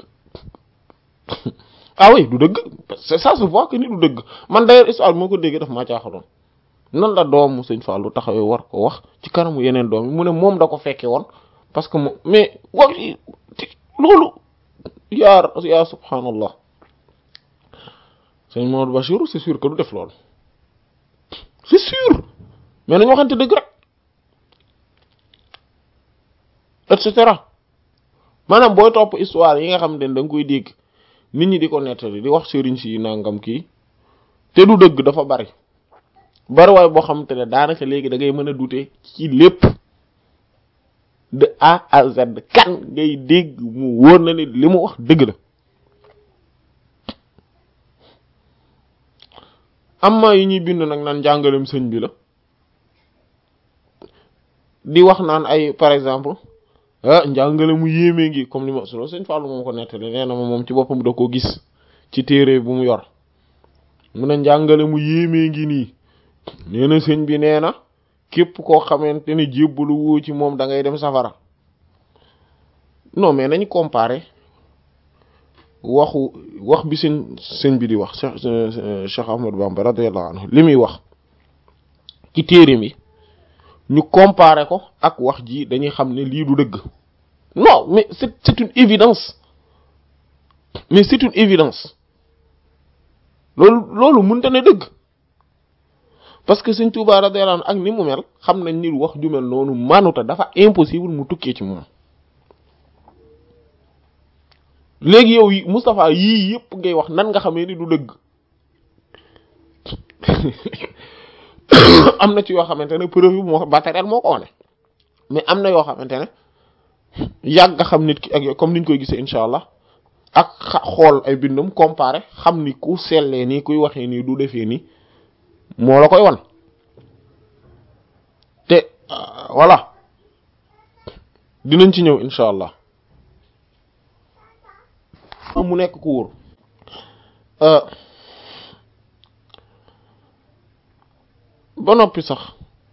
ah oui du dëgg c'est ça se voit que ni du dëgg man d'ailleurs histoire moo ko déggee daf maa caaxaloon nan la doomu sëñ Fallou taxawee war ko wax ci kanamu yeneen doom yi mu ne moom da ko fekke woon parce que moom mais wax loolu yaa yaa subhanallah sëñ Maodo Bachirou c'est sûr que du def loolu c'est sûr mais nañu waxante dëgg rek et cetera maanaam booy topp histoire yi nga xam ne da nga koy dégg nit ñi di ko nettali di wax sëriñ si nangam kii te du dëgg dafa bari bari waay boo xamante ne daanaka léegi da ngay mën a douter ci lépp de A à Z kan ngay dégg mu wóor na ni li mu wax dëgg la amma yi ñuy bind nag naan njàngalem sëñ bi la di wax naan ay par exemple ah njàngale mu yéemee ngi comme li ma solo sëñ Fallou moom ko nettali nee na ma moom ci boppam da ko gis ci téere bu mu yor mu ne njàngale mu yéemee ngi nii nee na sëñ bi nee na képp koo xamante ne jébbalu woo ci moom da ngay dem safara non mais nañ comparer waxu wax bi sëñ sëñ bi di wax Cheikh Cheikh Ahmadou Bamba radiyallahu anhu li muy wax ci téere mi ñu comparer ko ak wax ji dañuy xam ne lii du dëgg non mais c'est c'est une évidence mais c'est une évidence loolu loolu mënta ne dëgg parce que sëñ Touba radiyallahu anhu ak ni mu mel xam nañ ni wax ju mel noonu manuta dafa impossible mu tukkee ci moom léegi yow Moustapha yii yëpp ngay wax nan nga xamee ni du dëgg am na ci yoo xamante ne preuve yi moo matériel moo ko wane mais am na yoo xamante ne yàgg nga xam nit ki ak comme niñ koy gisee incha allah ak xool ay bindam comparé xam ni ku sellee nii kuy waxee nii du defee nii moo la koy wan te voilà dinañ ci ñëw incha allah mu nekk ku wóor ba noppi sax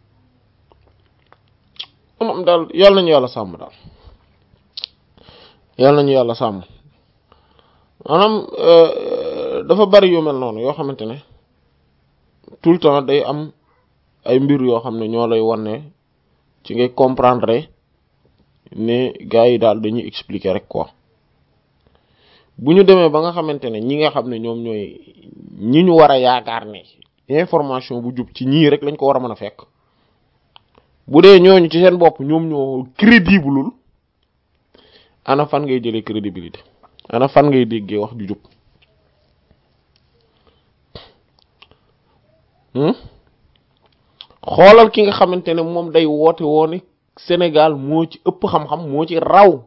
moom daal yàlla nañu yàlla sàmm daal yàlla nañu yàlla sàmm maanaam dafa bari yu mel noonu yoo xamante ne tout le temps day am ay mbir yoo xam ne ñoo lay wan ne ci ngay comprendre ne gars yi daal dañuy expliquer rek quoi bu ñu demee ba nga xamante ne ñi nga xam ne ñoom ñooy ñi ñu war a yaakaar ne information bu jub ci ñii rek lañ ko war a mën a fekk bu dee ñooñu ci seen bopp ñoom ñoo crédibleul ana fan ngay jëlee crédibilité ana fan ngay déggee wax ju jub xoolal ki nga xamante ne moom day woote woone Sénégal moo ci ëpp xam-xam moo ci raw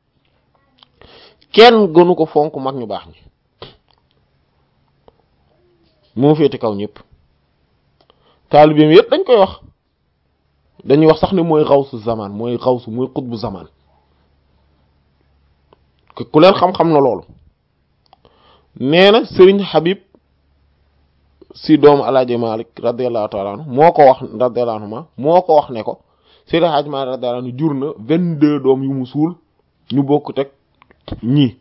kenn gënu ko fonk mag ñu baax ñi moo féete kaw ñëpp taalibeem yëpp dañ koy wax dañuy wax sax ne mooy xawsu zaman mooy xawsu mooy xutbu zaman ku leen xam-xam na loolu nee na Serigne Habib si doomu alaaji Malik radiyallahu ta'ala anhu moo ko wax radiyallahu anhu ma moo ko wax ne ko Serigne Hadj Malik radiyallahu anhu jur na vingt-deux doom yu mu suul ñu bokk teg ñii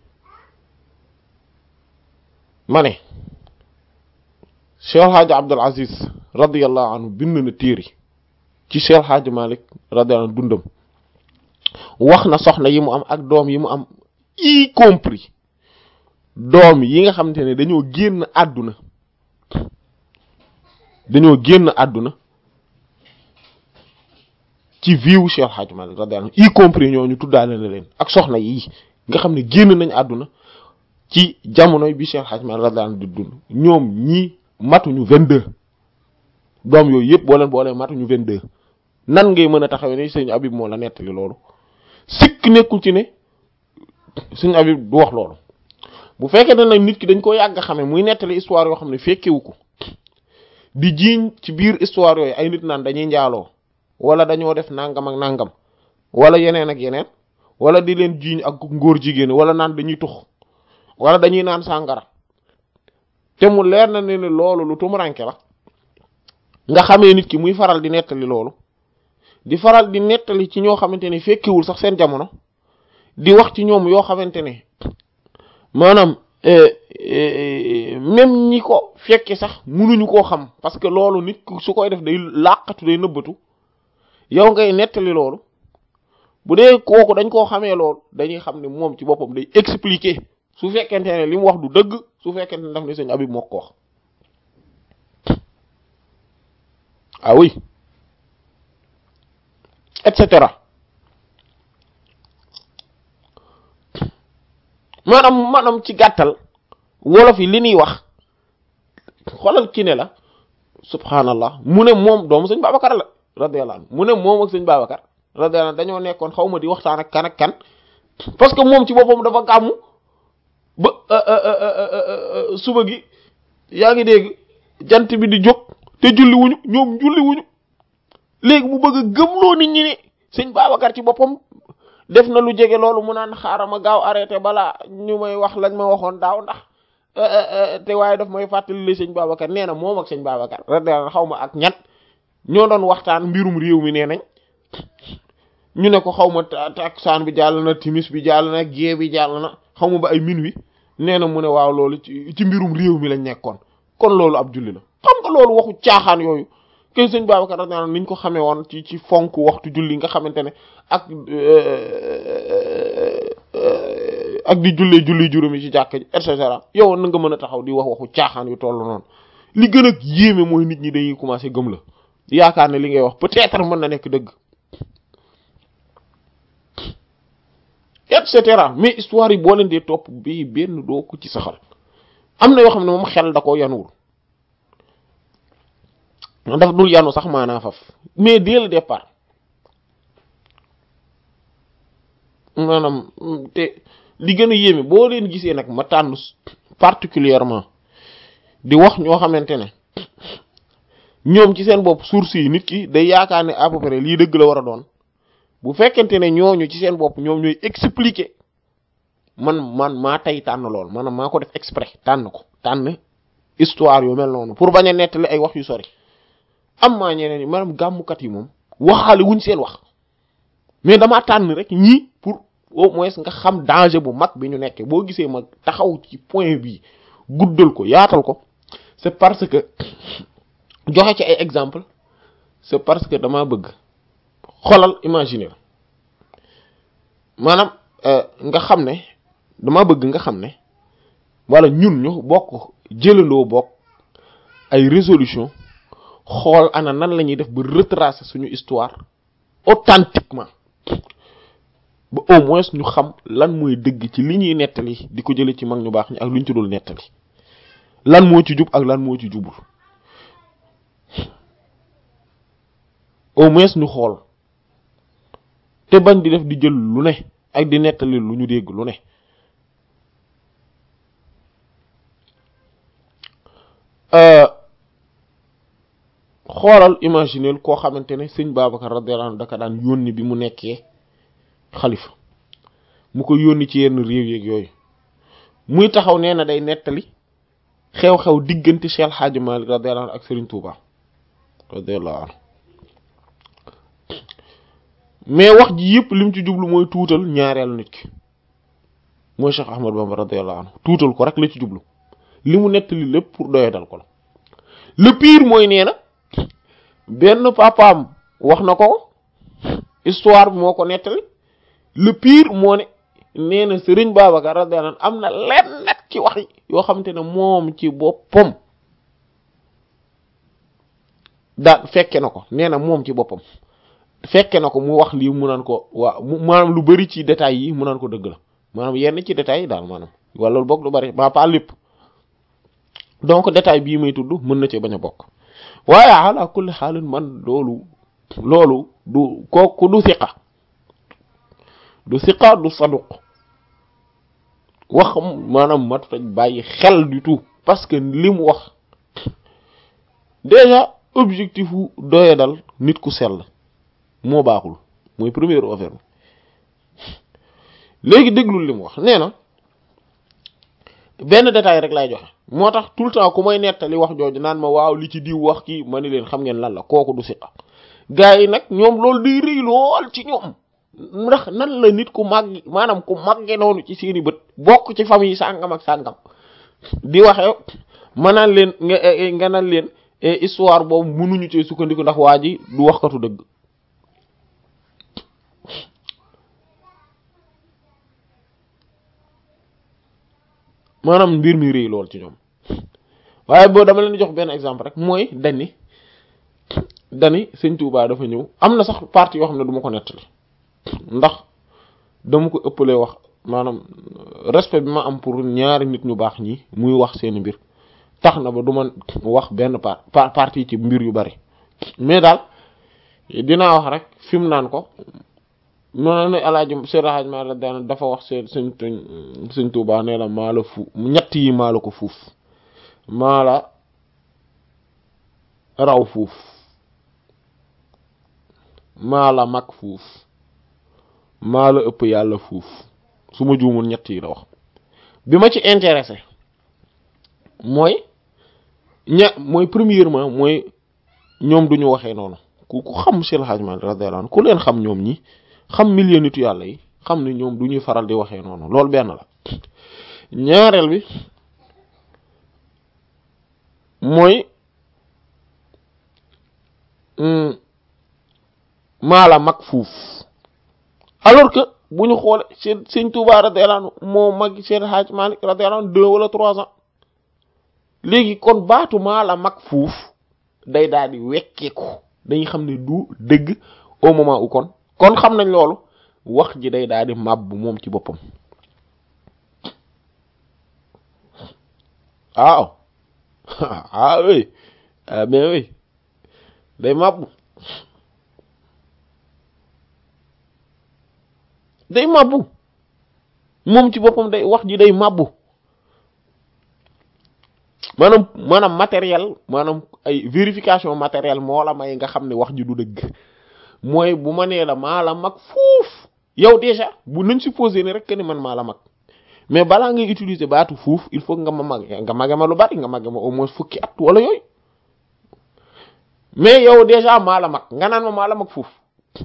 ma ne Cheikh Hadj Abdul Aziz radiyallahu anhu bind na téere ci Cheikh Hadj Malik radiyallahu anhu dundam wax na soxna yi mu am ak doom yi mu am y compris doom yi nga xamante ne dañoo génn àdduna dañoo génn àdduna ci viwu Cheikh Hadj Malik radiyallahu anhu y compris ñooñu tuddaale na leen ak soxna yi nga xam ne génn nañ àdduna ci jamonoy bi Cheikh Hadj Malik radiyallahu anhu di dund ñoom ñii matuñu vingt-deux doom yooyu yëpp boo leen boolee matuñu vingt-deux nan ngay mën a taxawee ne sëñ Habib moo la nettali loolu sikk nekkul ci ne sëñ Habib du wax loolu bu fekkee ne nag nit ki dañ ko yàgg xame muy nettali histoire yoo xam ne fekkewu ko di jiiñ ci biir histoire yooyu ay nit naan dañuy njaaloo wala dañoo def nangam ak nangam wala yeneen ak yeneen wala di leen jiiñ ak ngóor jigéen wala naan dañuy tux wala dañuy naan sàngara te mu leer na ne ne loolu lu tumuranke la nga xamee nit ki muy faral di nettali loolu di faral di nettali ci ñoo xamante ne fekkewul sax seen jamono di wax ci ñoom yoo xamante ne maanaam même ñi ko fekke sax munuñu koo xam parce que loolu nit su koy def day làqatu day nëbbatu yow ngay nettali loolu bu dee kooku dañ koo xamee loolu dañuy xam ne moom ci boppam day expliquer su fekkente ne li mu wax du dëgg su fekkente ne daf ne sëñ Habib moo ko wax ah oui et cetera maanaam maanaam ci gàttal wolof yi li ñuy wax xoolal ki ne la subhanallah mu ne moom doomu sëñ Babacar la radiyallahu anhu mu ne moom ak sëñ Babacar radiyallahu anhu dañoo nekkoon xaw ma di waxtaan ak kan ak kan parce que moom ci boppam dafa gàmmu ba suba gi yaa ngi dégg jant bi di jóg te julli wuñu ñoom julli wuñu léegi mu bëgg a gëmloo nit ñi ne sëñ Babacar ci boppam def na lu jege loolu mu naan xaaral ma gaaw arrêté balaa ñu may wax lañ ma waxoon daaw ndax te waaye daf may fàttali li sëñ Babacar nee na moom ak sëñ Babacar radiyallahu xaw ma ak ñett ñoo doon waxtaan mbirum réew mi nee nañ ñu ne ko xaw ma takusaan bi jàll na timis bi jàll na gée bi jàll na xaw ma ba ay minuit nee na mu ne waaw loolu ci ci mbirum réew mi lañ nekkoon kon loolu ab julli la xam nga loolu waxu caaxaan yooyu kay sëñ Babacar radiyallahu anhu niñ ko xamee woon ci ci fonk waxtu julli nga xamante ne ak ak di jullee julli juróomi ci jàkka ji et cetera yow na nga mën a taxaw di wax waxu caaxaan yu toll noonu li gën a yéeme mooy nit ñi dañuy commencer gëm la yaakaar ne li ngay wax peut-être mën na nekk dëgg et cetera mais histoire yi boo leen dee topp bii benn doo ko ci saxal am na yoo xam ne moom xel da ko yanuwul daf dul yanu sax maanaa faf mais dès le départ maanaam te li gën a yéeme boo leen gisee nag ma tànn particulièrement di wax ñoo xamante ne ñoom ci seen bopp source yi nit ki day yaakaar ne à peu près lii dëgg la war a doon bu fekkente ne ñooñu ci seen bopp ñoom ñooy expliquer man man maa tey tànn lool maanaam maa ko def exprès tànn ko tànn histoire yu mel noonu pour bañ a nettali ay wax yu sori am maa ñeneen ñi maanaam gàmmukat yi moom waxaale wuñ seen wax mais damaa tànn rek ñii pour au moins nga xam danger bu mag bi ñu nekkee boo gisee ma taxaw ci point bi guddal ko yaatal ko c'est parce que joxe ci ay exemple c'est parce que damaa bëgg xolal imaginer maanaam nga xam ne dama bëgg nga xam ne wala ñun ñu bokk jëlandoo bokk ay résolution xool ana nan la ñuy def ba retracer suñu histoire authentiquement ba au moins ñu xam lan mooy dëgg ci li ñuy nettali di ko jële ci mag ñu baax ñi ak lu ñu ci dul nettali lan moo ci jub ak lan moo ci jubul au moins ñu xool te bañ di def di jël lu ne ak di nettali lu ñu dégg lu ne xoolal imaginer koo xamante ne sëñ Babacar radiyallahu anhu daka daan yónni bi mu nekkee xalifa mu ko yónni ci yenn réew yeeg yooyu muy taxaw nee na day nettali xew-xew diggante Cheikh Hadji Malick radiyallahu anhu ak Serigne Touba radiyallahu anhu mais wax ji yëpp lim ci jublu mooy tuutal ñaareelu nit ki mooy Cheikh Ahmad Bamba radiyallahu anhu tuutal ko rek la ci jublu li mu nettali lépp pour doyadal ko la le pire mooy nee na benn papaam wax na ko histoire bi moo ko nettali le pire moo ne nee na Serigne Babacar radiyallahu anhu am na lenn net ci wax yi yoo xamante ne moom ci boppam daal fekke na ko nee na moom ci boppam fekke na ko mu wax lii mu naan ko waa maanaam lu bari ci détails yi mu naan ko dëgg la maanaam yenn ci détails yi daal maanaam wala lu bokk lu bari ba pas lépp donc détail bii may tudd mën na ci bañ a bokk waaye ala kulli xaalin man loolu loolu du kooku du siqa du siqa du saduq wax maanaam mat faj bàyyi xel du tout parce que li mu wax déjà objectif wu doye dal nit ku sell moo baaxul mooy première affaire léegi déglul li mu wax nee na benn détail rek lay joxe moo tax tout le temps ku may nettali wax jooju naan ma waaw li ci diw wax kii ma ni leen xam ngeen lan la kooku du siqa gars yi nag ñoom loolu day rëy lool ci ñoom ndax nan la nit ku màgg maanaam ku màgge noonu ci seeni bët bokk ci famille sàngam ak sàngam di waxe ma naan leen nga nga naan leen histoire boobu mënuñu ci sukkandiku ndax waa ji du waxkatu dëgg maanaam mbir mi rëy lool ci ñoom waaye boo dama leen jox benn exemple rek mooy dani dani sëñ Touba dafa ñëw am na sax partie yoo xam ne du ma ko nettali ndax dama ko ëppalee wax maanaam respect bi ma am pour ñaari nit ñu baax ñi muy wax seeni mbir tax na ba du ma wax benn part partie ci mbir yu bari mais daal dinaa wax rek fi mu naan ko noonu ne alaaji Seydou Hadj Malick daan dafa wax seen sëñ sëñ Touba nee la maa la fu ñett yi maa la ko fuuf maa la raw fuuf maa la mag fuuf maa la ëpp yàlla fuuf su ma juumul ñett yi la wax bi ma ci intéressé mooy ña mooy premièrement mooy ñoom duñu waxee noonu ku ku xam Seydou Hadj Malick radiyallahu anhu ku leen xam ñoom ñi xam million nitu yàlla yi xam ne ñoom du ñuy faral di waxee noonu loolu benn la ñaareel bi mooy maala mag fuuf alors que bu ñu xoole seen sëñ Tuubaa radiyallahu anhu moo mag seen Hajj Malik radiyallahu anhu deux wala trois ans léegi kon baatu maala mag fuuf day daal di wekkeeku dañuy xam ne du dëgg au moment où kon kon xam nañ loolu wax ji day daal di màbb moom ci boppam waaw ah oui ah mais oui day màbb day màbbu moom ci boppam day wax ji day màbbu maanaam maanaam matériel maanaam ay vérification matérielle moo la may nga xam ne wax ji du dëgg mooy bu ma nee la maa la mag fuuf yow déjà bu nañ supposé ne rek que ni man maa la mag mais balaa ngay utiliser baatu fuuf il faut nga ma mag nga mage ma lu bari nga mage ma au moins fukki at wala yooyu mais yow déjà maa la mag nga naan ma maa la mag fuuf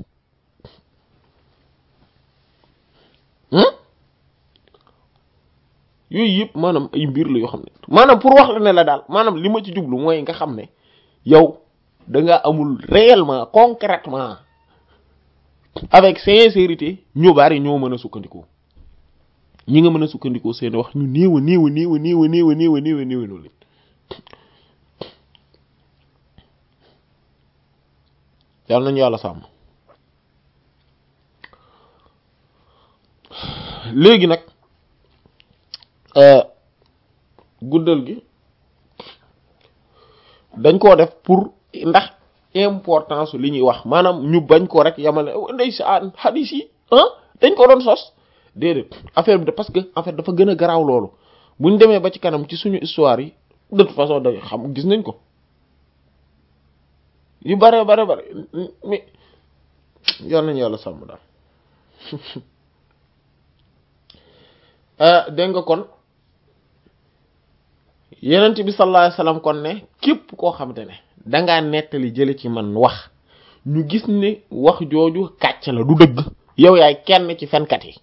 yooyu yëpp maanaam ay mbir la yoo xam ne maanaam pour wax la ne la daal maanaam li ma ci jublu mooy nga xam ne yow da nga amul réellement concrètement avec sincérité ñu bari ñoo mën a sukkandikoo ñi nga mën a sukkandikoo seen wax ñu néew a néew a néew a néew a néew a néew a néew a néew leen yàlla nañu yàlla sàmm léegi nag guddal gi dañ koo def pour ndax importance li ñuy wax maanaam ñu bañ ko rek yamale ndey sa hadis yi ah dañ ko doon sos déedéet affaire bi de parce que en fait dafa gën a garaaw loolu buñ demee ba ci kanam ci suñu histoire yi de toute façon da xam gis nañ ko yu bare bare bare mais yal nañu yàlla sàmm daal dégg nga kon yenent bi sallallahu alayhi wasallam kon ne képp koo xamante ne dangaa nettali jële ci man wax ñu gis ne wax jooju kàcc la du dëgg yow yaay kenn ci fenkat yi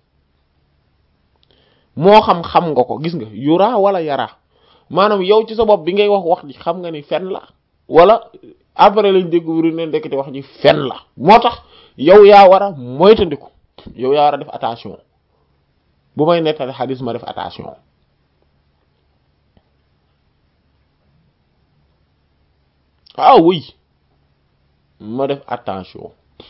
moo xam xam nga ko gis nga yura wala yara maanaam yow ci sa bopp bi ngay wax wax ji xam nga ni fen la wala après lañ découvrir ne ndekete wax ji fen la moo tax yow yaa war a moytandiku yow yaa war a def attention bu may nettali xadis ma def attention ah oui ma def attention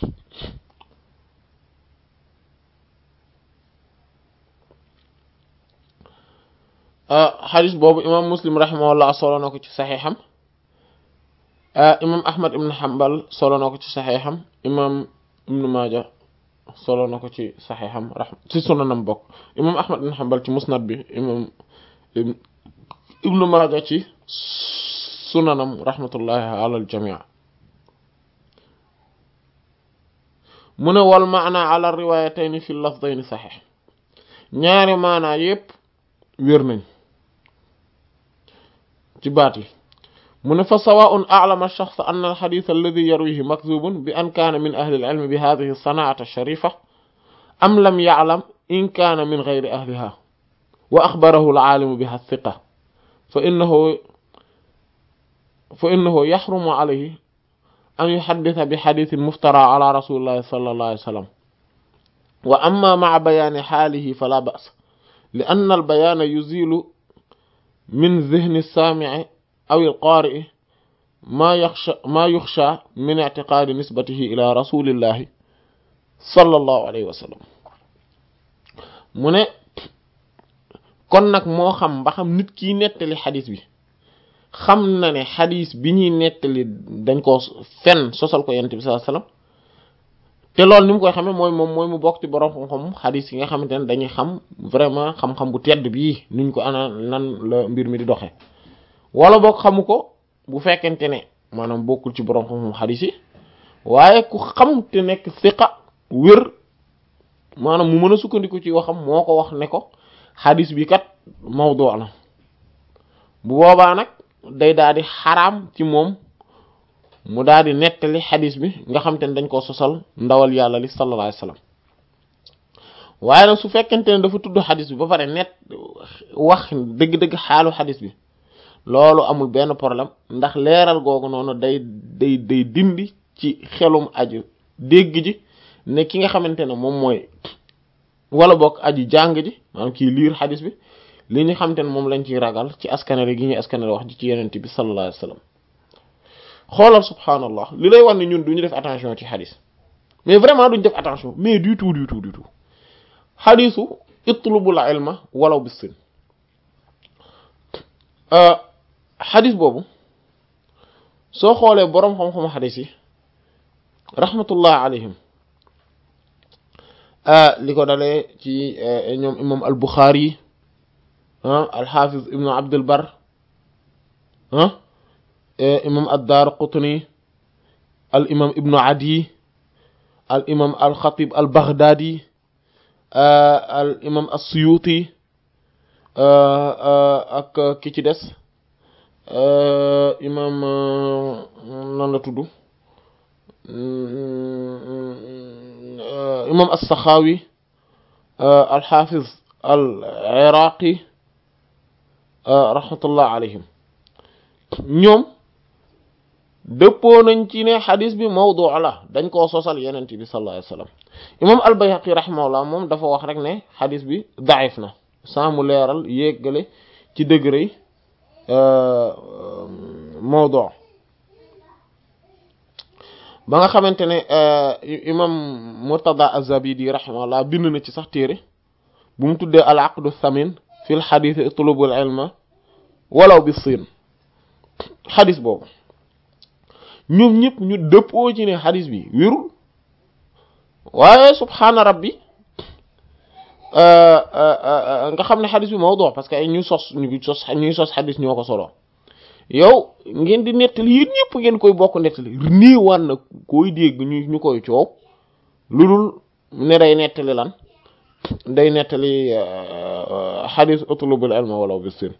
xadis boobu imam muslim rahimahullah solo na ko ci saxiixam imam ahmad ibn hanbal solo na ko ci saxiixam imam ibn maaja solo na ko ci saxiixam raxma ci sunanam bokk imam ahmad ibn hanbal ci musnad bi imam ibn maaja ci sunanam rahmatullahi ala al jamii mu ne wal maana ala riwayatayni fi lafdayni saxiix ñaari maanaa yépp wér nañ ci baat yi mu ne fa sawaun a'lama ash-shakhs anna al-hadith alladhi yarwihi makdhubun bi an kana min ahli al-ilm bi hadhihi as-sana'ati ash-sharifa am lam ya'lam in kana min ghayri ahliha wa akhbarahu al-'alim biha thiqa fa innahu fa innahu yahrumu alayhi an yuhadditha bi hadithin muftara ala rasulillahi sallallahu alayhi wa sallam wa amma ma'a bayani halihi fala ba's لأن البيان يزيل من ذهن السامع أو القارئ ما يخشى ما يخشى من اعتقاد نسبته إلى رسول الله صلى الله عليه وسلم mu ne kon nag moo xam ba xam nit kiy nettali xadis bi xam na ne xadis bi ñuy nettali dañ ko fen sosal ko yonent bi sallallahu alayhi wasallam te loolu ni mu koy xamee mooy moom mooy mu bokk ci borom xam-xam xadis yi nga xamante ne dañuy xam vraiment xam-xam bu tedd bii nuñ ko ana nan la mbir mi di doxee wala boog xamu ko bu fekkente ne maanaam bokkul ci borom xam-xam xadis yi waaye ku xam te nekk siqa wér maanaam mu mën a sukkandiku ci waxam moo ko wax ne ko xadis bi kat mawdu la bu boobaa nag day daal di xaraam ci moom mu daal di nettali xadis bi nga xam te ne dañ koo sosal ndawal yàlla li sallallahu alayhi wasallam waaye nag su fekkente ne dafa tudd xadis bi ba pare net wax dëgg-dëgg xaalu xadis bi loolu amul benn problème ndax leeral googu noonu day day day dindi ci xelum aju dégg ji ne ki nga xamante ne moom mooy wala bokk aju jàng ji maanaam kii liir xadis bi li ñu xamante ne moom lañ ciy ragal ci askanale gi ñuy askanale wax ji ci yenente bi sallallahu alayhi wasallam xoolal subhanallah li lay wax ne ñun duñu def attention ci xadis mais vraiment duñu def attention mais du tout du tout du tout xadisu itlubul ilma walaw bis sin xadis boobu soo xoolee boroom xam-xamu xadis yi rahmatullah alayhim li ko dalee ci ñoom imam al buxaari al xaafiz ibnu abdul bar imam ad-daar qutni al imam ibnu adi al imam al xatib al baghdadi al imam as-suyuti ak ki ci des imam nan la tudd imam as-saxaawi al xaafiz al iraqi rahmatullah alayhim ñoom dëppoo nañ ci ne xadis bi mawdu la dañ koo sosal yenent bi sallallahu alayhi wasallam imam al-Bayhaqi rahimahullah moom dafa wax rek ne xadis bi daif na sans mu leeral yéggale ci degré mawdu ba nga xamante ne imam Murtada az-Zabidi rahimahullah bind na ci sax téere bu mu tuddee al aqdu thamin fil xadis itlubul ilma walaw bi siin xadis boobu ñoom ñëpp ñu dëppoo ci ne xadis bi wérul waaye subhaana rabbi nga xam ne xadis bi mawdu parce que ay ñu sos ñu sos ñuy sos xadis ñoo ko solo yow ngeen di nettali yéen ñëpp ngeen koy bokk nettali niiwaan na koy dégg ñu ñu koy coow lu dul ne day nettali lan day nettali xadis utlubul ilma walaw bis sin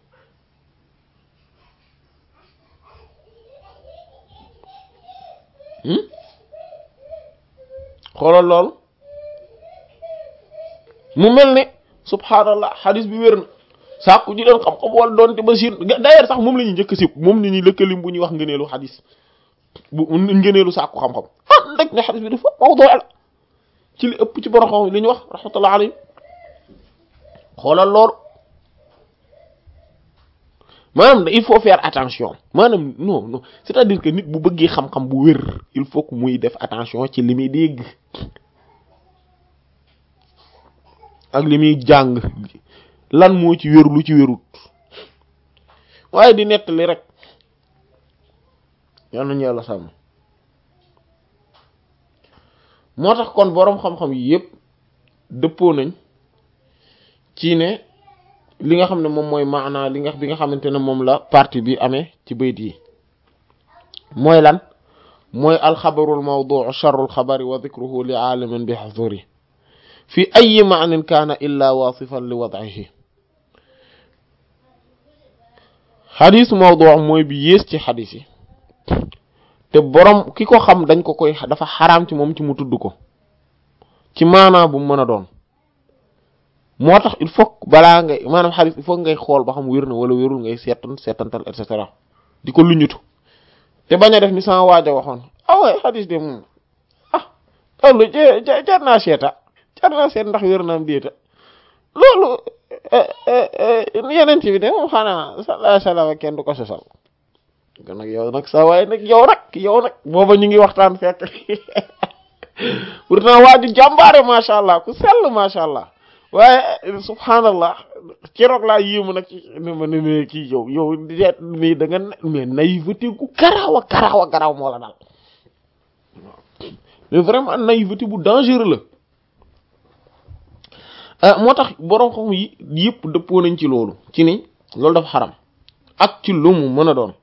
xoolal loolu mu mel ne subhaanallah xadis bi wér na sàkku ji leen xam-xam wala doonte ba siin d'ailleurs sax moom la ñuy njëkk si moom la ñuy lëkkalim bu ñuy wax ngëneelu xadis bu ngëneelu sàkku xam-xam ah ndek ne xadis bi dafa mawdu la ci li ëpp ci borom xam li ñu wax rahmatullah alayhi xoolal loolu maanaam il faut faire attention maanaam non non c'est-à-dire que nit bu bëggee xam-xam bu wér il faut que muy def attention ci li muy dégg ak li muy jàng lan moo ci wér lu ci wérut waaye di nettali rek yal nañu yàlla sàmm moo tax kon boroom xam-xam yi yépp dëppoo nañ ci ne li nga xam ne moom mooy maanaa li nga bi nga xamante ne moom la partie bi amee ci bayt yi mooy lan mooy alxabarul mawduu charrul xabari wa dikruhu li aalimin bi xaduri fi ayi maanin kaana illa wasifan li wad'ihi xadis mawduu mooy bi yées ci xadis yi te borom ki ko xam dañ ko koy dafa xaraam ci moom ci mu tudd ko ci maanaa bu mu mën a doon moo tax il faut balaa ngay maanaam xadis il faut ngay xool ba xam wér na wala wérul ngay seetan seetantal et cetera di ko luñutu te bañ a def ni sama waaja waxoon ah waaye xadis de moom ah loolu jar naa seeta jar naa seet ndax wér naam déeta loolu yeneen ci bi de moom xanaa sallallahu alayhi wasallam kenn du ko sosal kon nag yow nag sa waaye nag yow nag yow nag booba ñu ngi waxtaan fekk pourtant waaju jàmbaare macha allah ku sell macha allah waaye subhanallah keroog laa yéemu nag ne ma ne ne kii yow yow mais da nga mais naïveté gu garaaw a garaaw a garaaw moo la dal mais vraiment naïveté bu dangereux la moo tax boroom xam yi yëpp dëppoo nañ ci loolu ci ni loolu dafa xaram ak ci lu mu mën a doon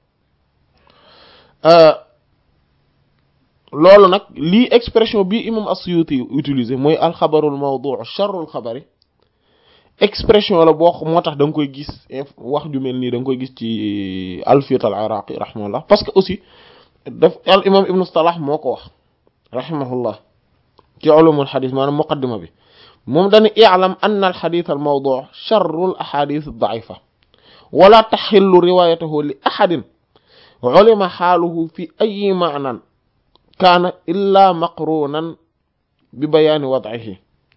loolu nag lii expression bi imam as-Suyuti utilisé mooy alxabarul mawdu' sharrul xabari expression la boo moo tax da nga koy gis wax ju mel nii da nga koy gis ci alfiyat al iraqi rahimahullah parce que aussi daf al imam ibnu salah moo ko wax rahimahullah ci ulumul xadis maanaam muqaddima bi moom dana i'lam anna al xadith al mawdu' sharru al ahadith ad da'ifa wala taxillu riwayatuhu li ahadin ulima xaaluhu fi ayi ma'nan kaana illa maqrunan bi bayaani wad'ihi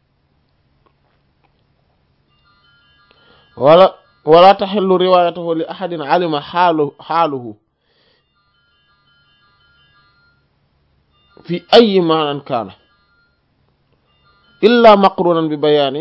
wala wala taxillu riwayatuhu li ahadin alima xaalu xaaluhu fi ayi ma'nan kaana illa maqrunan bi bayaani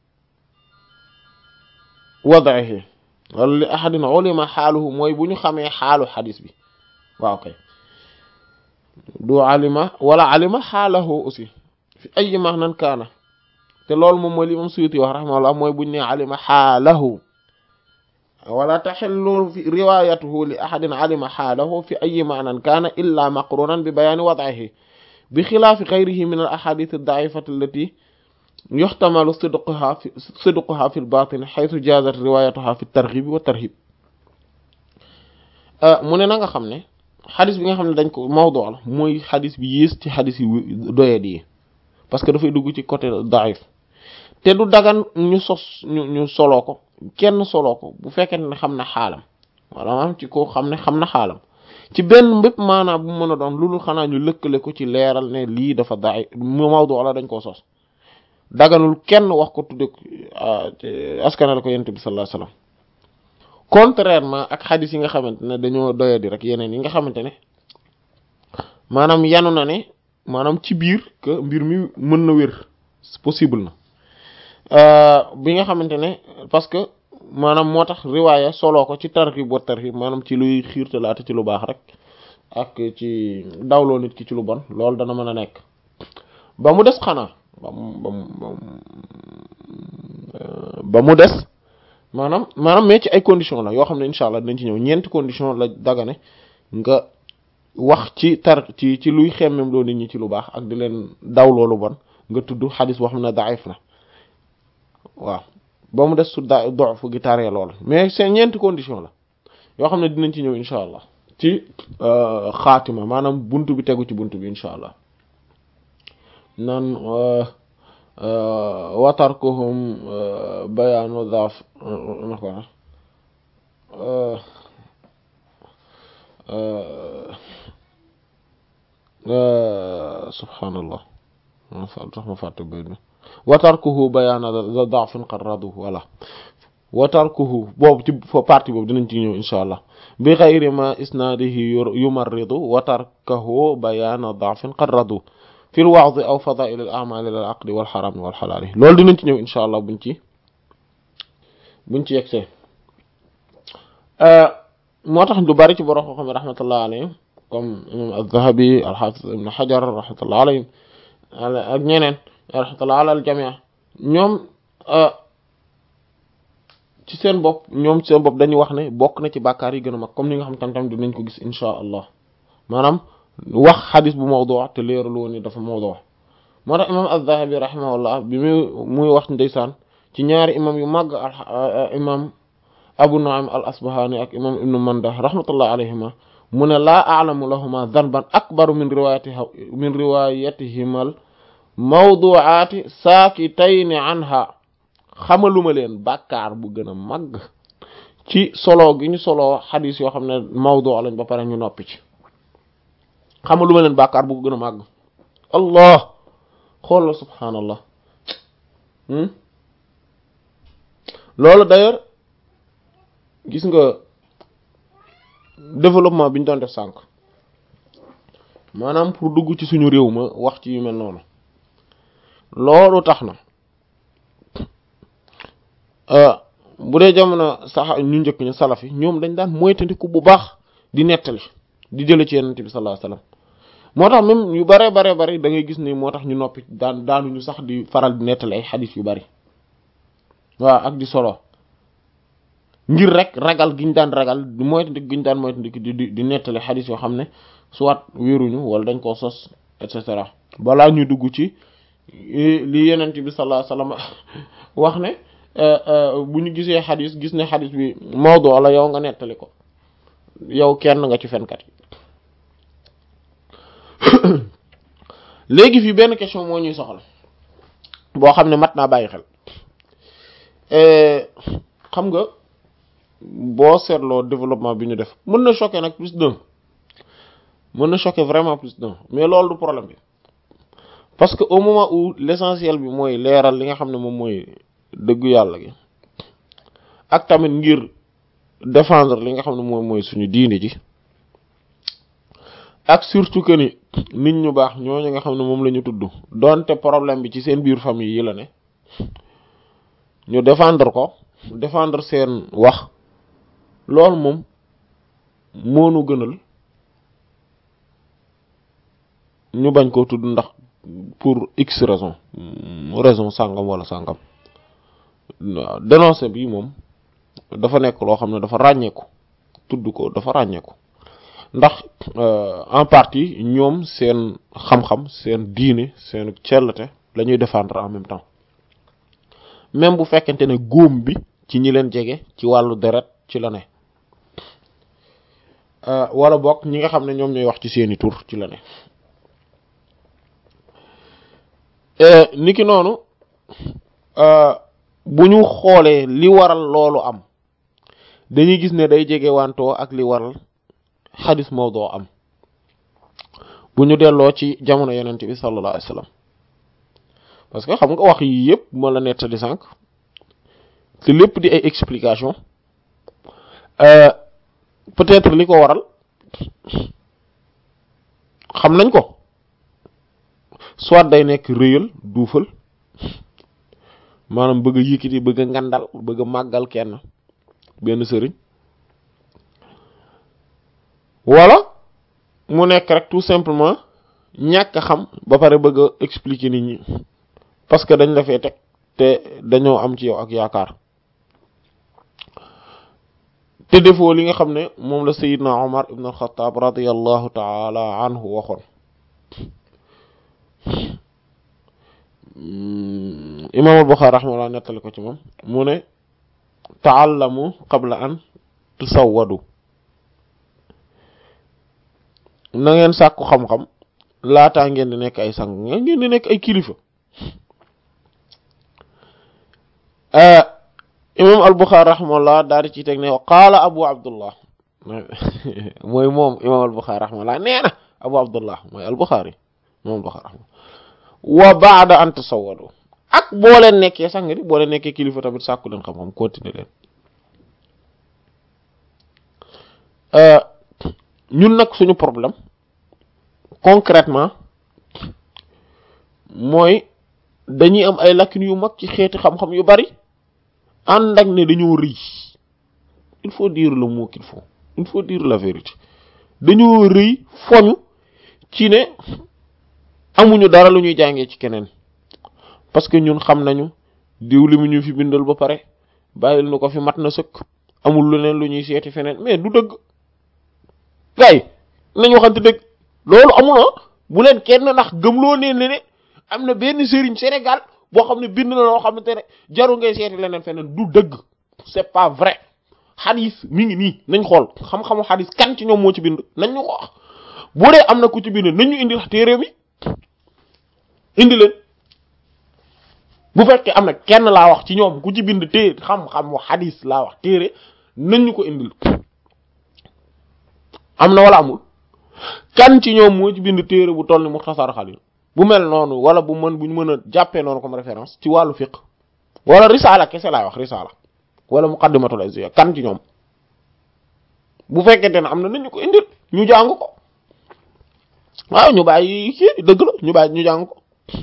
wad'ihi wala li ahadin ulima xaaluhu mooy bu ñu xamee xaalu xadis bi waaw kay du alima wala alima xaalahu aussi fi ay mahnan kaana te loolu moom mooy li imam Suyuti wax rahimahullah mooy buñ ne alima xaalahu wala taxillu fi riwayatuhu li ahadin alima xaalahu fi ay mahnan kaana illa maqrunan bi bayaani wad'ihi bi xilaafi xayrihi min al ahadith ad-da'ifati allati yuxtamalu sidquha fi sidquha fi al-batin xaytu jaazat riwayatuha fi at-targhib wa tarhib mu ne na nga xam ne xadis bi nga xam ne dañ ko mawdu la mooy xadis bi yées ci xadis yi doyet yi parce que dafay dugg ci côté daif te du dagan ñu sos ñu ñu soloo ko kenn soloo ko bu fekkee ne xam na xaalam wala maanaam ci ko xam ne xam na xaalam ci benn mbépp maanaam bu mën a doon loolu xanaa ñu lëkkale ko ci leeral ne lii dafa daif mawdu la dañ koo sos daganul kenn wax ko tudde askanale ko yonent bi sallallahu alayhi wasallam contrairement ak xadis yi nga xamante ne dañoo doyadi rek yeneen yi nga xamante ne maanaam yanu na ne maanaam ci biir que mbir mi mën na wér possible na bi nga xamante ne parce que maanaam moo tax riwaaya soloo ko ci tarhib wa tarhib maanaam ci luy xiirtalaate ci lu baax rek ak ci dawloo nit ki ci lu bon loolu dana mën a nekk ba mu des xanaa ba mu ba mu ba mu des maanaam maanaam mais ci ay conditions la yoo xam ne incha allah dinañ ci ñëw ñeenti condition la dagane nga wax ci tar ci ci luy xemmem loo nit ñi ci lu baax ak di leen daw loolu bon nga tudd xadis boo xam ne daif na waaw ba mu des su da dof gi taree lool mais c'est ñeenti condition la yoo xam ne dinañ ci ñëw incha allah ci xaatima maanaam buntu bi tegu ci buntu bi incha allah naan watarkuhum bayaanu daaf nako subhaanallah tax ma fàtte bayt bi watarkuhu bayaana daafin qarradu wala watarkuhu boobu ci partie boobu dinañ ci ñëw insha allah bi xayri ma isnaadihi yumarridu watarkahu bayaana daafin qarradu fi lwa'd aw fadaa'il al a'maal al aqdi wal xaraam wal xalaal loolu dinañ ci ñëw insha allah buñ ci buñ ci yegsee moo tax du bari ci borom xam xam rahmatullah alayhim comme imam az-Zahabi al-Hafiz ibn Hajar rahmatullah alayhim ak ñeneen rahmatullah ala al jamii ñoom ci seen bopp ñoom ci seen bopp dañuy wax ne bokk na ci bàkkaar yi gën a mag comme ni nga xam tam tam dinañ ko gis insha allah maanaam wax xadis bu mawdu te leeralu woon ni dafa mawdu moo tax imam az-Zahabi rahimahullah bi muy muy wax ndeysaan ci ñaari imam yu màgg imam Abu Nu'aym al-Asbahani ak imam Ibn Manda rahmatullah alayhima mu ne laa a'lamu lahuma dhanban akbaru min riwayatiha min riwayatihimal mawdu'aati saakitayni anha xamaluma leen bàkkaar bu gën a màgg ci solo gi ñu solo xadis yoo xam ne mawdu lañ ba pare ñu noppi ci xamaluma leen bàkkaar bu gën a màgg allah xoolal subhaanallah loolu d'ailleurs gis nga développement bi ñu doon def sànq maanaam pour dugg ci suñu réew ma wax ci yu mel noonu loolu tax na bu dee jamono sax ñu njëkk ñu salaf yi ñoom dañ daan moytandiku bu baax di nettali di jële ci yonent bi sallallahu alayhi wasallam moo tax même yu bare bare bare da ngay gis ni moo tax ñu noppi daan daanuñu sax di faral di nettali ay xadis yu bari waaw ak di solo ngir rek ragal giñ daan ragal di moytandiku giñ daan moytandiku di di di nettali xadis yoo xam ne soit wéeruñu wala dañ koo sos et cetera balaa ñuy dugg ci li yonent bi sallallahu alayhi wasallam wax ne bu ñu gisee xadis gis ne xadis bi mawdu la yow nga nettali ko yow kenn nga ci fenkat yi léegi fii benn question moo ñuy soxla boo xam ne mat naa bàyyi xel xam nga boo seetloo développement bi ñu def mën na choquer nag plus d'un mën na choquer vraiment plus d'un mais loolu du problème bi parce que au moment où l'essentiel bi mooy leeral li nga xam ne moom mooy dëggu yàlla gi ak tamit ngir défendre li nga xam ne moom mooy suñu diine ji ak surtout que ni nit ñu baax ñooñu nga xam ne moom la ñu tudd donte problème bi ci seen biir famille yi la ne ñu défendre ko défendre seen wax loolu moom moonu gënal ñu bañ koo tudd ndax pour x raison raison sàngam wala sàngam waaw dénoncer bi moom dafa nekk loo xam ne dafa ràññeeku tudd ko dafa ràññeeku ndax en partie ñoom seen xam-xam seen diine seen cellte la ñuy défendre en même temps même bu fekkente ne góom bi ci ñi leen jege ci wàllu deret ci la ne wala bokk ñi nga xam ne ñoom ñooy wax ci seeni tur ci la ne niki noonu bu ñu xoolee li waral loolu am dañuy gis ne day jege wantoo ak li waral xadis mawdu am bu ñu delloo ci jamono yonent bi sallallahu alayhi wasallam parce que xam nga wax yi yëpp ma la nettali sànq te lépp di ay explication peut-être li ko waral xam nañ ko soit day nekk réyal duufal maanaam bëgg a yëkkati bëgg a ngandal bëgg a màggal kenn benn sëriñ wala mu nekk rek tout simplement ñàkk a xam ba pare bëgg a expliquer nit ñi parce que dañ la fee teg te dañoo am ci yow ak yaakaar te defoo li nga xam ne moom la Seydina Omar ibn al-Khattab radiyallahu taala anhu waxoon imam al-Bukhari rahimahullah nettali ko ci moom mu ne taallamu qabla an tusawwadu na ngeen sàkku xam-xam laataa ngeen di nekk ay sang ngeen di nekk ay kilifa imam al-Bukhari rahimahullah daal di ci teg ne qaala abu abdullah mooy moom imam al-Bukhari rahimahullah nee na abu abdullah mooy al-Bukhari imam al-Bukhari rahimahullah wa ba'da an tasawwadu ak boo leen nekkee sang di boo leen nekkee kilifa tamit sàkku leen xam-xam continuer leen ñun nag suñu problème concrètement mooy dañuy am ay lacunes yu mag ci xeeti xam-xam yu bari ànd ak ne dañoo rëy il faut dire le mot qu'il faut il faut dire la vérité dañoo rëy foñu ci ne amuñu dara lu ñuy jàngee ci keneen parce que ñun xam nañu diw li mu ñu fi bindal ba pare bàyyil nu ko fi mat na sëkk amul leneen lu ñuy seeti feneen mais du dëgg gay nañ waxante dëgg loolu amul bu leen kenn ndax gëmloo nee ne ne am na benn sëriñ Sénégal boo xam ne bind na loo xamante ne jaru ngay seeti leneen feneen du dëgg c'est pas vrai xadis mi ngi nii nañ xool xam-xamu xadis kan ci ñoom moo ci bind nañ ñu ko wax bu dee am na ku ci bind nañ ñu indil téere mi indi leen bu fekkee am na kenn laa wax ci ñoom ku ci bind téere xam-xamu xadis laa wax téere nañ ñu ko indil am na wala amul kan ci ñoom moo ci bind téere bu toll ni Muxtasar Xalil bu mel noonu wala bu mën bu ñu mën a jàppee noonu comme référence ci wàllu fiqh wala risaala kese laay wax risaala wala muqaddimatul izziya kan ci ñoom bu fekkente ne am na nañu ko indil ñu jàng ko waaw ñu bàyyi kii dëgg la ñu bàyyi ñu jàng ko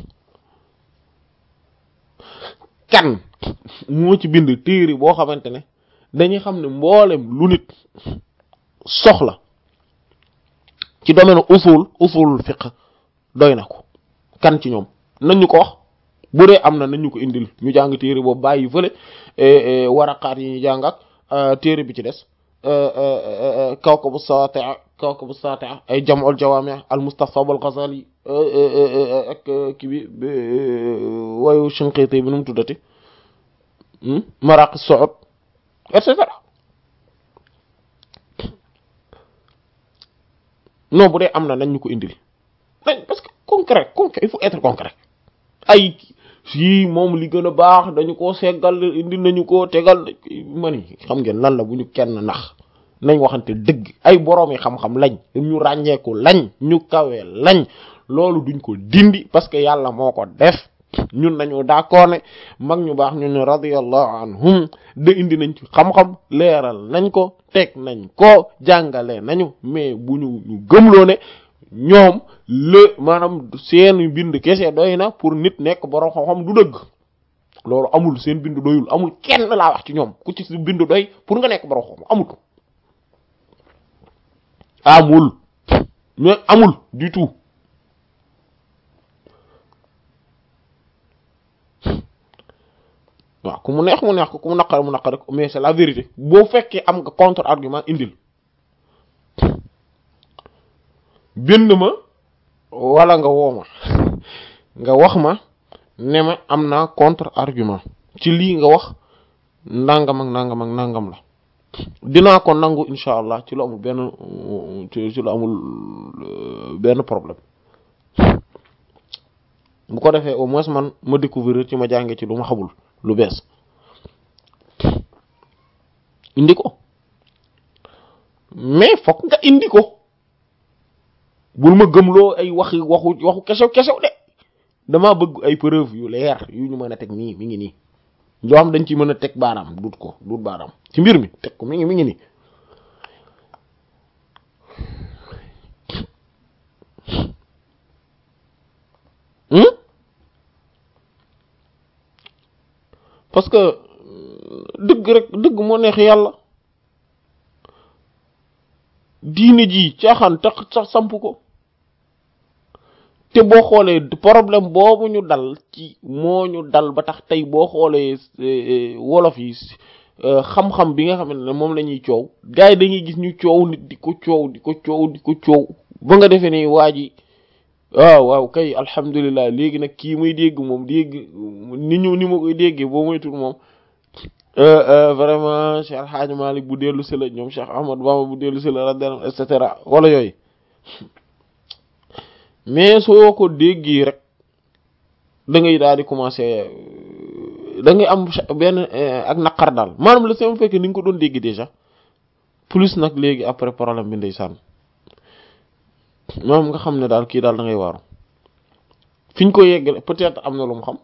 kan moo ci bind téere boo xamante ne dañuy xam ne mboolem lu nit soxla ci domaine usul usul fiqh doy na ko kan ci ñoom nañ ñu ko wax bu dee am na nañ ñu ko indil ñu jàng téere boobu bàyyi fële waraqaat yi ñu jàng ak téere bi ci des kawkabu saati'a kawkabu saati'a ay jam'ul jawaami' al mustasab al ghazali ak kii bi wayu Shinqiti bi nu mu tuddati maraqi su'ud et cetera non bu dee am na nañ ñu ko indil nañ parce que concret concret il faut être concret ay si moom li gën a baax dañu ko seggal indi nañu ko tegal ma ni xam ngeen lan la bu ñu kenn nax nañ waxante dëgg ay boroom yi xam-xam lañ ñu ràññeeku lañ ñu kawe lañ loolu duñ ko dindi parce que yàlla moo ko def ñun nañu d'accord ne mag ñu baax ñun ñu radiyallahu anhum de indi nañ ci xam-xam leeral nañ ko teg nañ ko jàngale nañu mais bu ñu ñu gëmloo ne ñoom le maanaam seen bind kese doy na pour nit nekk boroom xam-xam du dëgg loolu amul seen bind doyul amul kenn laa wax ci ñoom ku ci si bind doy pour nga nekk boroom xam amut amul mais amul du tout waaw ku mu neex mu neex ko ku mu naqar mu naqar ko mais c'est la vérité boo fekkee am nga contre argument indil bind ma wala nga woo ma nga wax ma ne ma am naa contre argument ci lii nga wax nangam ak nangam ak nangam la dinaa ko nangu incha allah ci lu amul benn ci lu amul benn problème bu ko defee au moins man ma découvrir ci ma jànge ci lu ma xamul lu bees indi ko mais fokk nga indi ko bul ma gëmloo ay waxi waxu waxu kesew kesew de dama bëgg ay preuve yu leer yu ñu mën a teg nii mi ngi nii yoo xam dañ ci mën a teg baaraam dut ko dut baaraam ci mbir mi teg ko mi ngi mi ngi nii parce que dëgg rek dëgg moo neex yàlla diine ji caaxaan tax sax samp ko te boo xoolee problème boobu ñu dal ci moo ñu dal ba tax tey boo xoolee wolof yi xam-xam bi nga xam ne moom la ñuy coow gars yi dañuy gis ñu coow nit di ko coow di ko coow di ko coow ba nga defee ni waa ji waaw waaw kay alhamdulilah léegi nag kii muy dégg moom dégg ni ñu ni ma koy déggee boo moytul moom vraiment Cheikh El Hadj Malick bu dellu si la ñoom Cheikh Ahmad Bamba bu dellu si la radiyallahu et cetera wala yooyu mais soo ko déggee rek da ngay daal di commencer da ngay am benn ak naqar daal maanaam la sama fekk ni nga ko doon dégg déjà plus nag léegi après problème bi ndeysaan moom nga xam ne daal kii daal da ngay waaru fi ñu ko yeggale peut-être am na lu mu xam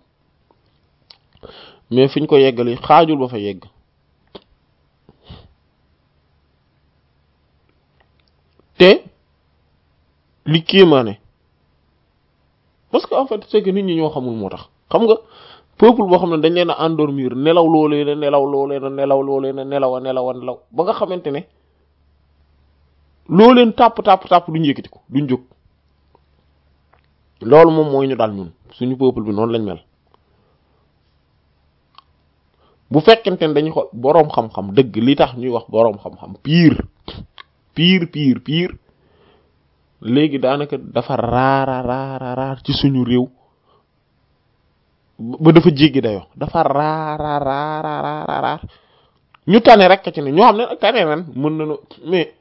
mais fi ñu ko yeggali xaajul ba fa yegg te li kéemaane parce que en fait c'est que nit ñi ñoo xamul moo tax xam nga peuple boo xam ne dañ leen a endormir nelaw loo leen a nelaw loo leen a nelaw loo leen a nelaw a nelaw a nelaw ba nga xamante ne loo leen tàpp tàpp tàpp duñ yëkkati ko duñ jóg loolu moom mooy ñu dal ñun suñu peuple bi noonu lañ mel bu fekkente ne dañuy xool boroom xam-xam dëgg li tax ñuy wax boroom xam-xam pire pire pire pire léegi daanaka dafa raara raara raar ci suñu réew ba dafa jéggi dayoo dafa raara raara raara raar ñu tane rek ci ne ñoo xam ne nag tane ren mën nañu mais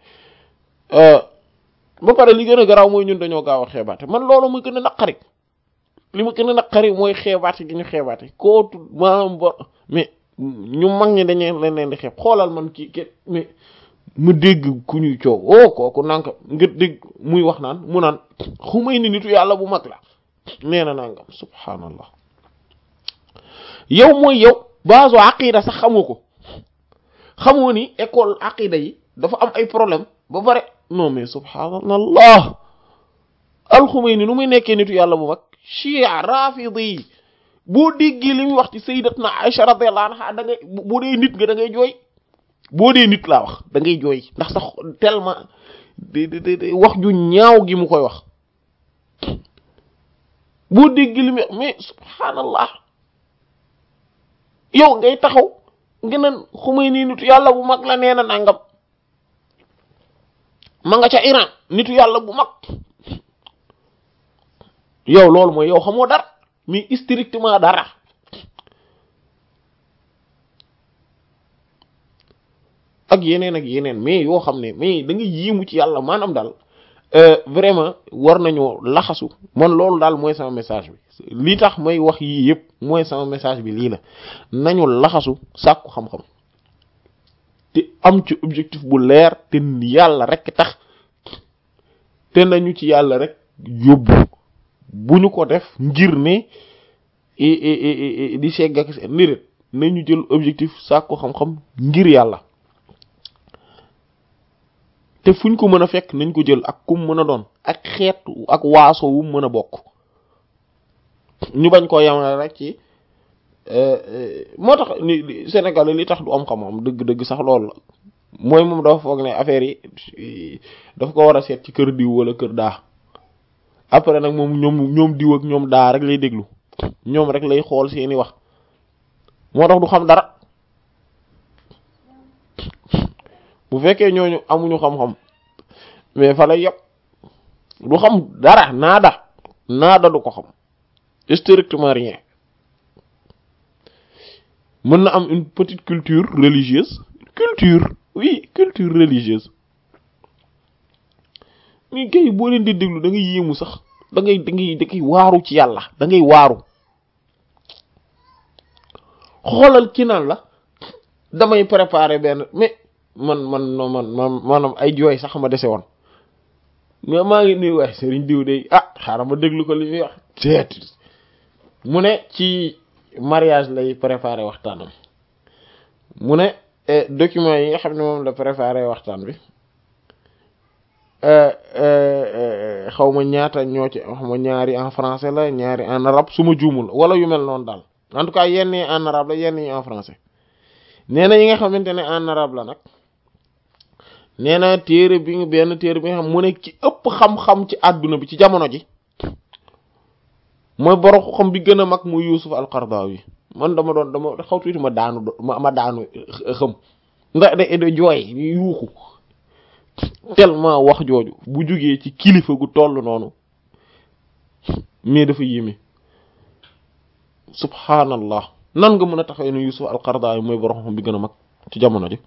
ba pare li gën a garaaw mooy ñun dañoo gaaw a xeebaate man loolu muy gën a naqari li ma gën a naqari mooy xeebaate gi ñu xeebaate kootu maanaam bo mais ñu mag ñi dañu leen leen di xeeb xoolal man kii ke mais mu dégg ku ñuy coow oh kooku nanka nga dégg muy wax naan mu naan xumay ni nitu yàlla bu mag la nee na nangam subhaanallah yow mooy yow base aqida sax xamoo ko xamoo ni école aqida yi dafa am ay problème ba pare non mais subhaanallah alxumayni nu muy nekkee nitu yàlla bu mag chia rafidi yi boo déggee li muy wax ci sayyidatna Aisha radiyallahu anha da ngay boo dee nit nga da ngay jooy boo dee nit laa wax da ngay jooy ndax sax tellement de wax ju ñaaw gi mu koy wax boo déggee li muy wax mais subhaanallah yow ngay taxaw ngeen a Xumayni nitu yàlla bu mag la nee na nangam ma nga ca Iran nitu yàlla bu mag yow loolu mooy yow xamoo dara mais strictement dara ak yeneen ak yeneen mais yoo xam ne mais da nga yéemu ci yàlla maanaam daal vraiment war nañoo laxasu man loolu daal mooy sama message bi li tax may wax yii yëpp mooy sama message bi lii la nañu laxasu sàkku xam-xam te am ci objectif bu leer te yàlla rek tax te nañu ci yàlla rek yóbbu bu ñu ko def ngir ne di segg ak seen nit nañu jël objectif sàkku xam-xam ngir yàlla te fuñ ko mën a fekk nañ ko jël ak kum mën a doon ak xeet ak waaso wu mën a bokk ñu bañ koo yamale rek ci moo tax ni Sénégal li tax du am xam-xam dëgg-dëgg sax loolu la mooy moom dafa foog ne affaire yi dafa ko war a seet ci kër diw wala kër daa après nag moom ñoom ñoom diw ak ñoom daa rek lay déglu ñoom rek lay xool seeni wax moo tax du xam dara bu fekkee ñooñu amuñu xam-xam mais fa lay yëpp du xam dara naada naada du ko xam strictement rien mën na am une petite culture religieuse culture oui culture religieuse mais kay boo leen di déglu da ngay yéemu sax da ngay da ngay da ngay waaru ci yàlla da ngay waaru xoolal ci naan la damay préparer benn mais man man man man maanaam ay jooy sax ma dese woon mais maa ngi nuy waaye sëriñ diw de ah xaaral ma déglu ko li muy wax teet mu ne ci mariage lay préparer waxtaanam mu ne document yi nga xam ne moom la préparer waxtaan bi xaw ma ñaata ñoo ci xaw ma ñaari en français la ñaari en arabe su ma juumul wala yu mel noonu daal en tout cas yenn yi en arabe la yenn yi en français nee na yi nga xamante ne en arabe la nag nee na téere bi nga benn téere bi nga xam mu ne ci ëpp xam-xam ci àdduna bi ci jamono ji mooy borom xam bi gën a mag mu Yuusuf al-Qaradawi man dama doon dama xaw tuuti ma daanu ma daanu xëm ndax da da jooy yuuxu tellement wax jooju bu jugee ci kilifa gu toll noonu mais dafa yéeme subhanallah nan nga mën a taxawee ne Yusuf al-Qaradawi mooy borom xam bi gën a mag ci jamono ji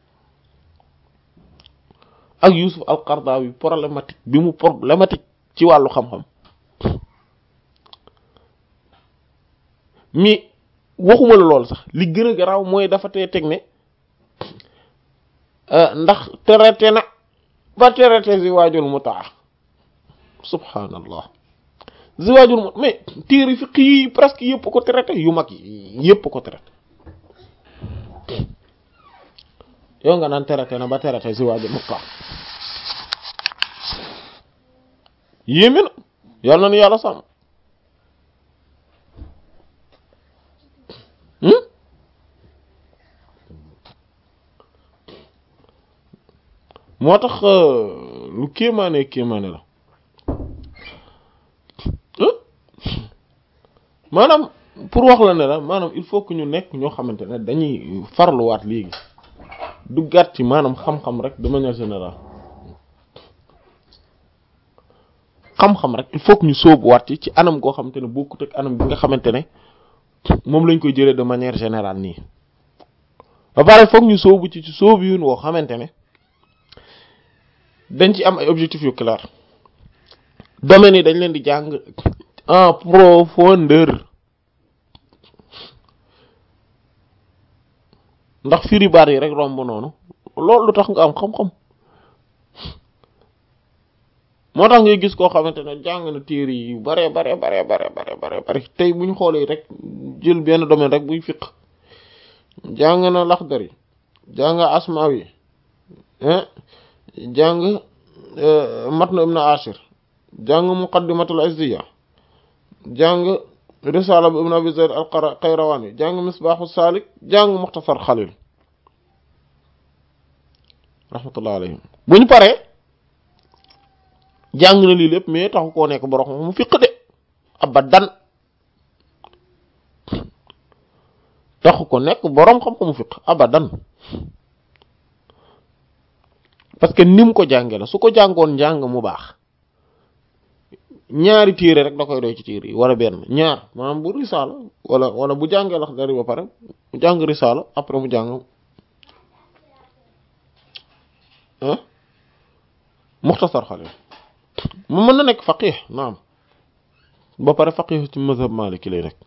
ak Yusuf al-Qaradawi problématique bi mu problématique ci wàllu xam-xam mais waxuma la lool sax li gën a garaaw mooy dafa tee teg ne ndax traité na ba traité ziwaajul mutaa subhanallah ziwaajul mutaa mais téere fiqh yi presque yëpp ko traité yu mag yi yëpp ko traité yow nga naan traité na ba traité ziwaajul mutaa yéeme na yàlla na nu yàlla sàmm moo tax lu kéemaane kéemaane la maanaam pour wax la ne la maanaam il faut que ñu nekk ñoo xamante ne dañuy farluwaat léegi duggaat ci maanaam xam-xam rek de manière générale xam-xam rek il faut que ñu sóobuwaat ci ci anam goo xamante ne bokkut ak anam bi nga xamante ne moom lañ koy jëlee de manière générale nii ba pare foog ñu sóobu ci ci sóobu yu woo xamante ne dañ ci am ay objectifs yu clair domaines yi dañ leen di jàng en profondeur ndax firi baat yi rek romb noonu loolu lu tax nga am xam-xam moo tax ngay gis koo xamante ne jàng na téere yi bare bare bare bare bare bare bare tey bu ñu xoolee rek jël benn domaine rek buy fiq jàng na Laxdari jàng Asmawi jàng matn ibn ashir jàng muqaddimatul izziya jàng risala bu ibn abi zayd al qayrawani jàng misbahu salik jàng muxtasar xalil rahmatullah alayhim bu ñu paree jàng na lii lépp mais taxu koo nekk borom mu fiq de abadan taxu ko nekk borom xam-xamu fiq abadan parce que ni mu ko jànge la su ko jàngoon njàng mu baax ñaari téere rek da koy doy ci téere yi wala benn ñaar maanaam bu risaala wala wala bu jàngee Laxdari ba pare mu jàng risaala après mu jàng muxtasar Xalil mu mën na nekk faqih naam ba pare faqih ci mazhab maliki lay nekk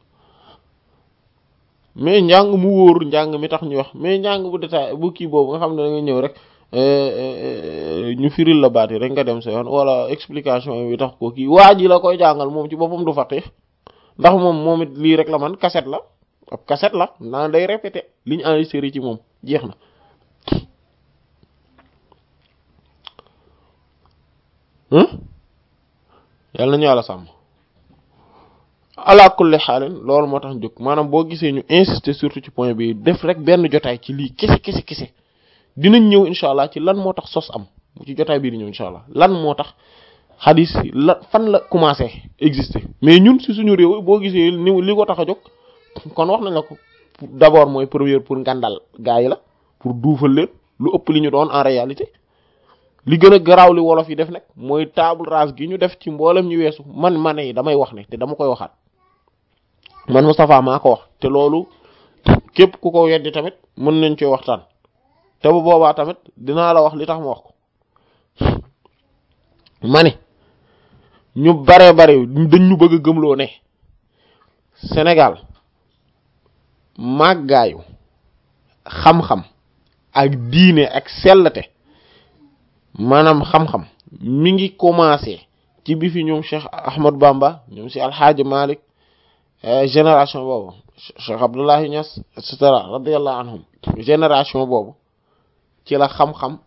mais njàng mu wóor njàng mi tax ñu wax mais njàng bu détail bu kii boobu nga xam ne da nga ñëw rek ñu firil la baat yi rek nga dem sa yoon wala explication bi tax ko kii waa ji la koy jàngal moom ci boppam du faqih ndax moom moom it lii rek la man cassette la ab cassette la naa day répété li ñu enregistré ci moom jeex na yàlla nañu yàlla sàmm ala kulli xaalin loolu moo tax jóg maanaam boo gisee ñu insister surtout ci point bi def rek benn jotaay ci lii kese kese kese dinañ ñëw incha allah ci lan moo tax sos am ci jotaay bii di ñëw incha allah lan moo tax xadis la fan la commencé exister mais ñun si suñu réew boo gisee ni li ko tax a jóg kon wax nañ la ko d'abord mooy première pour ngandal gaa yi la pour duufal leen lu ëpp li ñu doon en réalité li gën a garaaw li wolof yi def nag mooy table rase gi ñu def ci mboolem ñu weesu man ma ne damay wax ne te dama koy waxaat man Moustapha maa ko wax te loolu képp ku ko weddi tamit mën nañ cee waxtaan te bu boobaa tamit dinaa la wax li tax ma wax ko ma ne ñu bare bare dañ ñu bëgg a gëmloo ne Sénégal màggaayu xam-xam ak diine ak sellte maanaam xam-xam mi ngi commencé ci bi fi ñoom Cheikh Ahmad Bamba ñoom si Alxaaji Malik génération boobu Cheikh Abdullahi Niass et cetera radiyallahu anhum génération boobu ci la xam-xam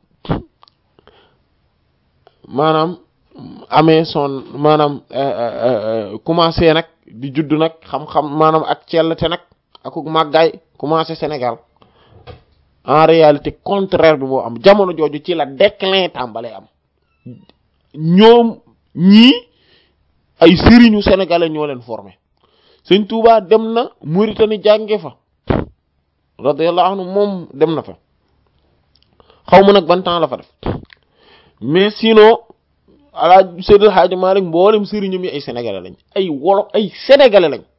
maanaam amee son maanaam commencé nag di judd nag xam-xam maanaam ak cellte nag akuk màggaay commencé Sénégal en réalité contraire bi moo am jamono jooju ci la déclin tàmbalee am ñoom ñii ay sëriñu sénégalais ñoo leen formé sëñ Touba dem na Mauritanie jànge fa radiyallahu anhu moom dem na fa xaw ma nag ban temps la fa def mais sinon ala Seydil Hadji Malick mboolem sëriñam yi ay sénégalais lañ ay wolof ay sénégalais lañ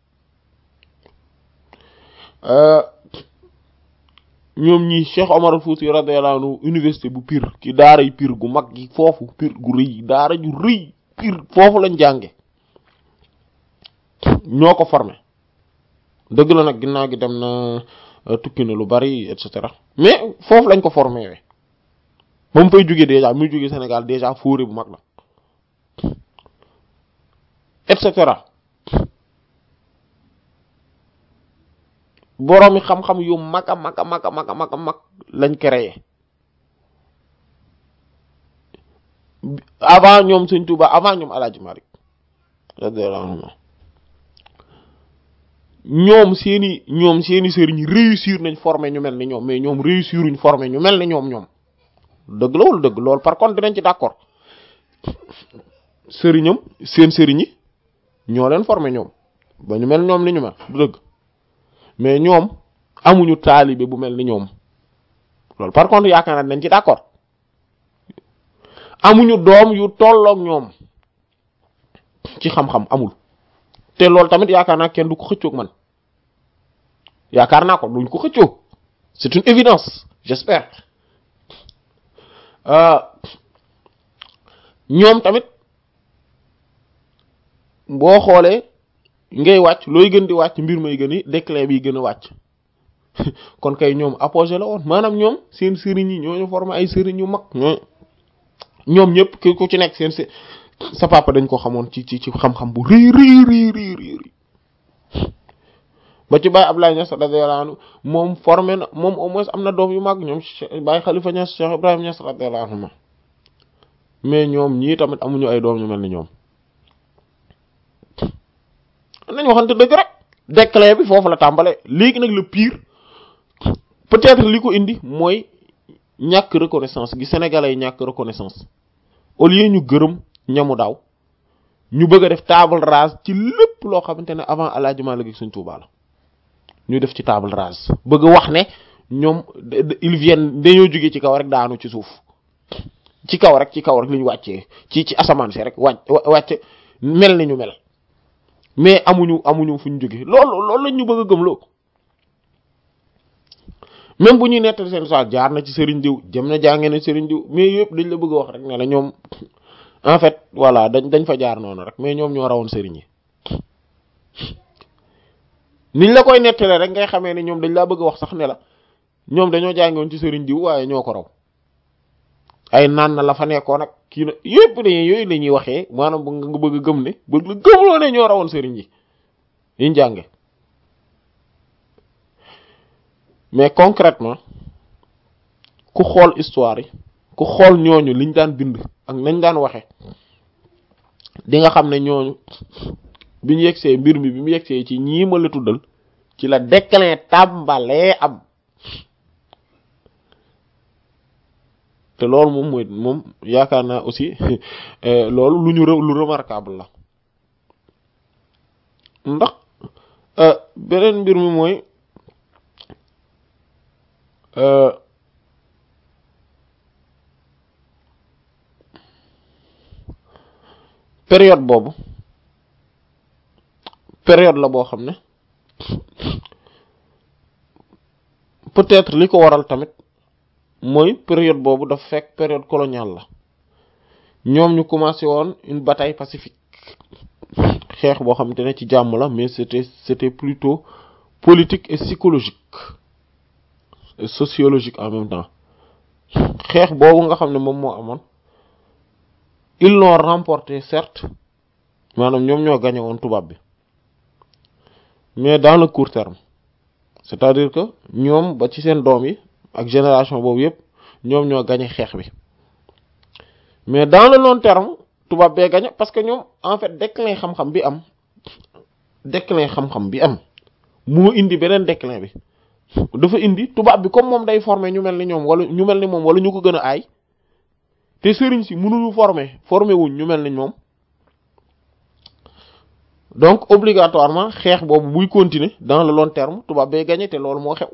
ñoom ñi Cheikh Omar Fouti radiyallahu anhu université bu Pire ki daara yu Pire gu mag gi foofu Pire gu rëy daara ju rëy Pire foofu lañ jànge ñoo ko formé dëgg la nag ginnaaw gi dem na tukki na lu bari et cetera mais foofu lañ ko formé we ba mu fay jógee déjà muy jógee Sénégal déjà fóore bu mag la et cetera boroomi xam-xam yu mag a mag a mag a mag a mag a mag lañ créé avant ñoom Sëñ Tuuba avant ñoom Alaaji Malik radiyallahu anhu ñoom seeni ñoom seeni sëriñ réussir nañ former ñu mel ni ñoom mais ñoom réussiruñ former ñu mel ni ñoom ñoom dëgg la wala dëgg loolu par contre dinañ ci d'accord sëriñam seen sëriñ yi ñoo leen former ñoom ba ñu mel ñoom ni ñu mel du dëgg mais ñoom amuñu taalibe bu mel ni ñoom loolu par contre yaakaar naa nañ ci d'accord amuñu doom yu tolloog ñoom ci xam-xam amul te loolu tamit yaakaar naa kenn du ko xëccoog man yaakaar naa ko duñ ko xëccoo c'est une évidence j'espère ñoom tamit boo xoolee ngay wàcc looy gën di wàcc mbir may gën i déclin bi gën a wàcc kon kay ñoom apogée la woon maanaam ñoom seen sëriñ yi ñooñu formé ay sëriñ yu mag ñoo ñoom ñëpp ki ku ci nekk seen sa papa dañ ko xamoon ci ci ci xam-xam bu rëy rëy rëy rëy rëy ba ci Baye Abdoulaye Niass radiyallahu anhu moom formé na moom au moins am na doom yu mag ñoom Baye Khalifa Niass Cheikh Ibrahima Niass radiyallahu anhu mais ñoom ñii tamit amuñu ay doom ñu mel ni ñoom nañ waxante dëgg rek déclin bi foofu la tàmbale léegi nag le pire peut-être li ko indi mooy ñàkk reconnaissance gi sénégalais yi ñàkk reconnaissance au lieu ñu gërëm ñamu daaw ñu bëgg a def table rase ci lépp loo xamante ne avant Alaaji Maalik ak Sëriñ Tuubaa la ñu def ci table rase bëgg wax ne ñoom ils viennent dañoo jógee ci kaw rek daanu ci suuf ci kaw rek ci kaw rek li ñu wàccee ci ci asamaan si rek wàcc wàcc mel ni ñu mel mais amuñu amuñu fu ñu jógee loolu loolu lañ ñu bëgg a gëmloo même bu ñuy nettali seen soit jaar na ci sëriñ diw jëm na jàngee na sëriñ diw mais yëpp dañ la bëgg a wax rek ne la ñoom en fait voilà dañ dañ fa jaar noonu rek mais ñoom ñoo rawoon sëriñ yi niñ la koy nettale rek ngay xamee ne ñoom dañ laa bëgg a wax sax ne la ñoom dañoo jàngoon ci sëriñ diw waaye ñoo ko raw ay naan na la fa nekkoon nag kii na yëpp dañuy yooyu la ñuy waxee maanaam nga bëgg a gëm ne bëgg la gëmloo ne ñoo rawoon sëriñ yi yiñ jànge mais concrètement ku xool histoire yi ku xool ñooñu liñ daan bind ak nañ daan waxe di nga xam ne ñooñu bi ñu yegsee mbir mi bi mu yegsee ci ñii ma la tuddal ci la déclin tàmbalee am te loolu moom mooy moom yaakaar naa aussi loolu lu ñu lu remarquable la ndax beneen mbir mi mooy période boobu période la boo xam ne peut-être li ko waral tamit mooy période boobu dafa fekk période coloniale la ñoom ñu commencé woon une bataille pacifique xeex boo xamante ne ci jàmm la mais c'était c'était plutôt politique et psychologique et sociologique en même temps xeex boobu nga xam ne moom moo amoon ils l'ont remporté certes maanaam ñoom ñoo gagné woon tubaab bi mais dans le court terme c'est-à-dire que ñoom ba ci seen doom yi ak génération boobu yépp ñoom ñoo gagné xeex bi mais dans le long terme tubaab bee gagné parce que ñoom en fait déclin xam-xam bi am déclin xam-xam bi am moo indi beneen déclin bi dafa indi tubaab bi comme moom day former ñu mel ni ñoom wala ñu mel ni moom wala ñu ko gën a aay te sëriñ si mënuñu former former wuñ ñu mel ni ñoom donc obligatoirement xeex boobu buy continuer dans le long terme tubaab bay gagné te loolu moo xew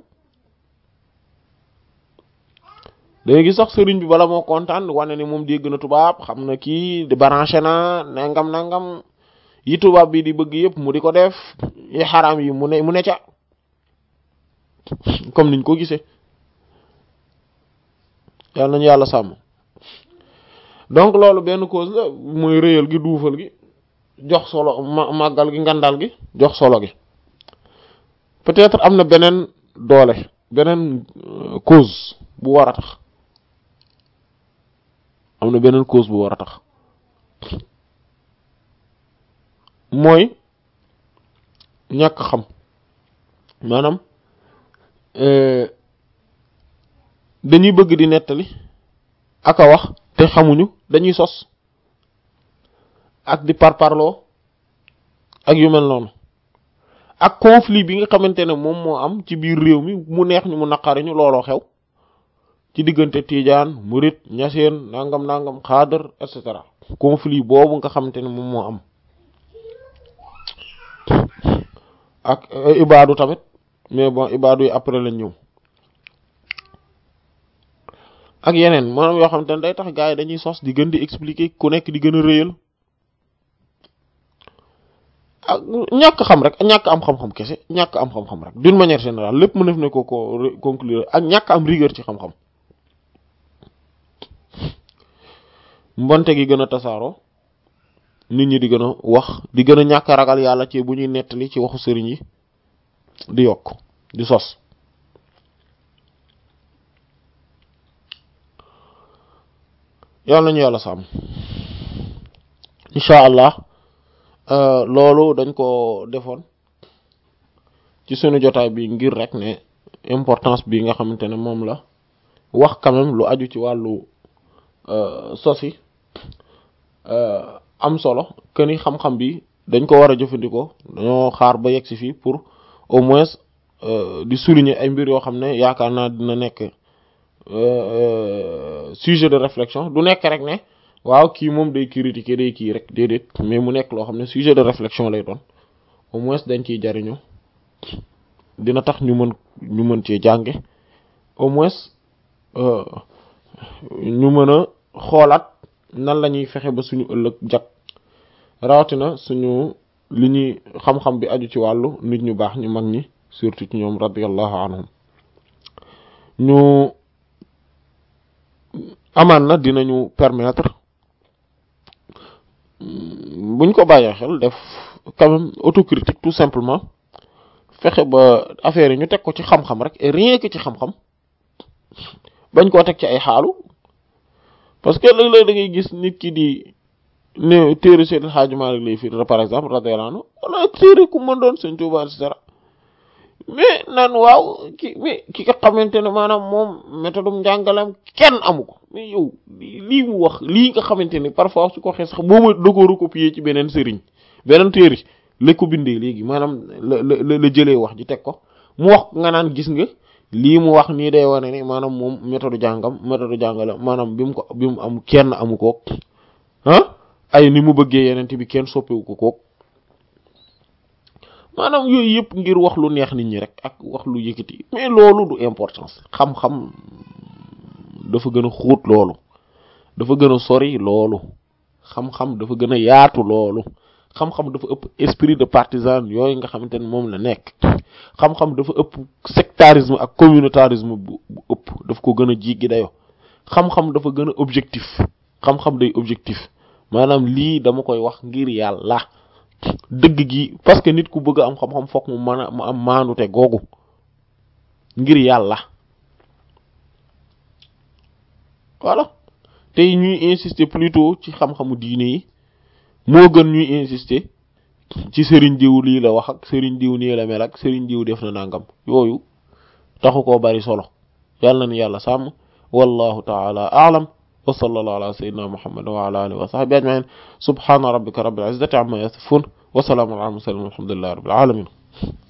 dangay gis sax sëriñ bi bala moo kontaan wane ni moom dégg na tubaab xam na kii di branché na nangam nangam yi tubaab bi di bëgg yëpp mu di ko def yi xaraam yi mu ne mu ne ca comme niñ ko gisee yàlla nañu yàlla sàmm donc loolu benn cause la mooy réyal gi duufal gi jox solo màggal gi ngandal gi jox solo gi peut-être am na beneen doole beneen cause bu war a tax am na beneen cause bu war a tax mooy ñàkk xam maanaam dañuy bëgg di nettali ak a wax te xamuñu dañuy sos ak di parparloo ak yu mel noonu ak conflit bi nga xamante ne moom moo am ci biir réew mi mu neex ñu mu naqariñu looloo xew ci diggante Tiijaan Murit Ñaseen nangam nangam xaadar et cetera conflit boobu nga xamante ne moom moo am ak ibaadu tamit mais bon ibaadu yi après lañ ñëw ak yeneen maanaam yoo xamante ne day tax gars yi dañuy sos di gën di expliquer ku nekk di gën a réyal ak ñàkk xam rek ñàkk am xam-xam kese ñàkk am xam-xam rek d'une manière générale lépp mu def ne ko ko conclure ak ñàkk am rigueur ci xam-xam mbonte gi gën a tasaaroo nit ñi di gën a wax di gën a ñàkk ragal yàlla ci bu ñuy nettali ci waxu sëriñ yi di yokk di sos yàlla nañu yàlla sàmm incha allah loolu dañ ko defoon ci sunu jotaay bi ngir rek ne importance bi nga xamante ne moom la wax quand même lu aju ci wàllu sosi am solo que ni xam-xam bi dañ ko war a jëfandikoo dañoo xaar ba yegg si fii pour au moins di souligner ay mbir yoo xam ne yaakaar naa dina nekk sujet de réflexion du nekk rek ne waaw kii moom day critiquer day kii rek déedéet mais mu nekk loo xam ne sujet de réflexion lay doon au moins dañ ciy jariñu dina tax ñu mën ñu mën cee jànge au moins ñu mën a xoolaat nan la ñuy fexe ba suñu ëllëg jag rawatina suñu li ñuy xam-xam bi aju ci wàllu nit ñu baax ñu mag ñi surtout ci ñoom radiyallahu anhum ñu amaan na dinañu permettre buñ ko bàyyee xel def quand même autocritique tout simplement fexe ba affaire yi ñu teg ko ci xam-xam rek et rien que ci xam-xam bañ koo teg ci ay xaalu parce que léeg-léeg da ngay gis nit ki di ne téere Seydi El Hadji Malick lay firi par exemple radiyallahu anhu wala téere ku mën doon Sëñ Tuubaa et cetera mais naan waaw ki mais ki nga xamante ne maanaam moom méthode njàngalam kenn amu ko mais yow lii mu wax lii nga xamante ne parfois su ko waxee sax boo ma dogoo recopier ci beneen sëriñ beneen téere la ko bindee léegi maanaam la la la jëlee wax ji teg ko mu wax nga naan gis nga lii mu wax nii day wane ne maanaam moom méthode jàngam méthode jàngale maanaam bi mu ko bi mu am kenn amu ko ah ay ni mu bëggee yeneen bi kenn soppewu ko kook maanaam yooyu yëpp ngir wax lu neex nit ñi rek ak wax lu yëkkati mais loolu du importance xam-xam dafa gën a xóot loolu dafa gën a sori loolu xam-xam dafa gën a yaatu loolu xam-xam dafa ëpp esprit de partisan yooyu nga xamante ne moom la nekk xam-xam dafa ëpp sectarisme ak communautarisme bu bu ëpp daf ko gën a jéggi dayo xam-xam dafa gën a objectif xam-xam day objectif maanaam lii dama koy wax ngir yàlla dëgg gi parce que nit ku bëgg a am xam-xam fokk mu mën a mu am maanute googu ngir yàlla voilà tey ñuy insister plutôt ci xam-xamu diine yi moo gën ñuy insister ci sëriñ diw lii la wax ak sëriñ diw nii la mel ak sëriñ diw def na nangam yooyu taxu koo bari solo yàlla na ni yàlla sàmm wallahu taala a'lam wa sallallahu ala sayyidina muhammad wa ala alihi wa sahbihi ajma'in subhana rabbika rabbil izzati amma yasifun wa salamun ala al mursalin walhamdulillahi rabbil alamin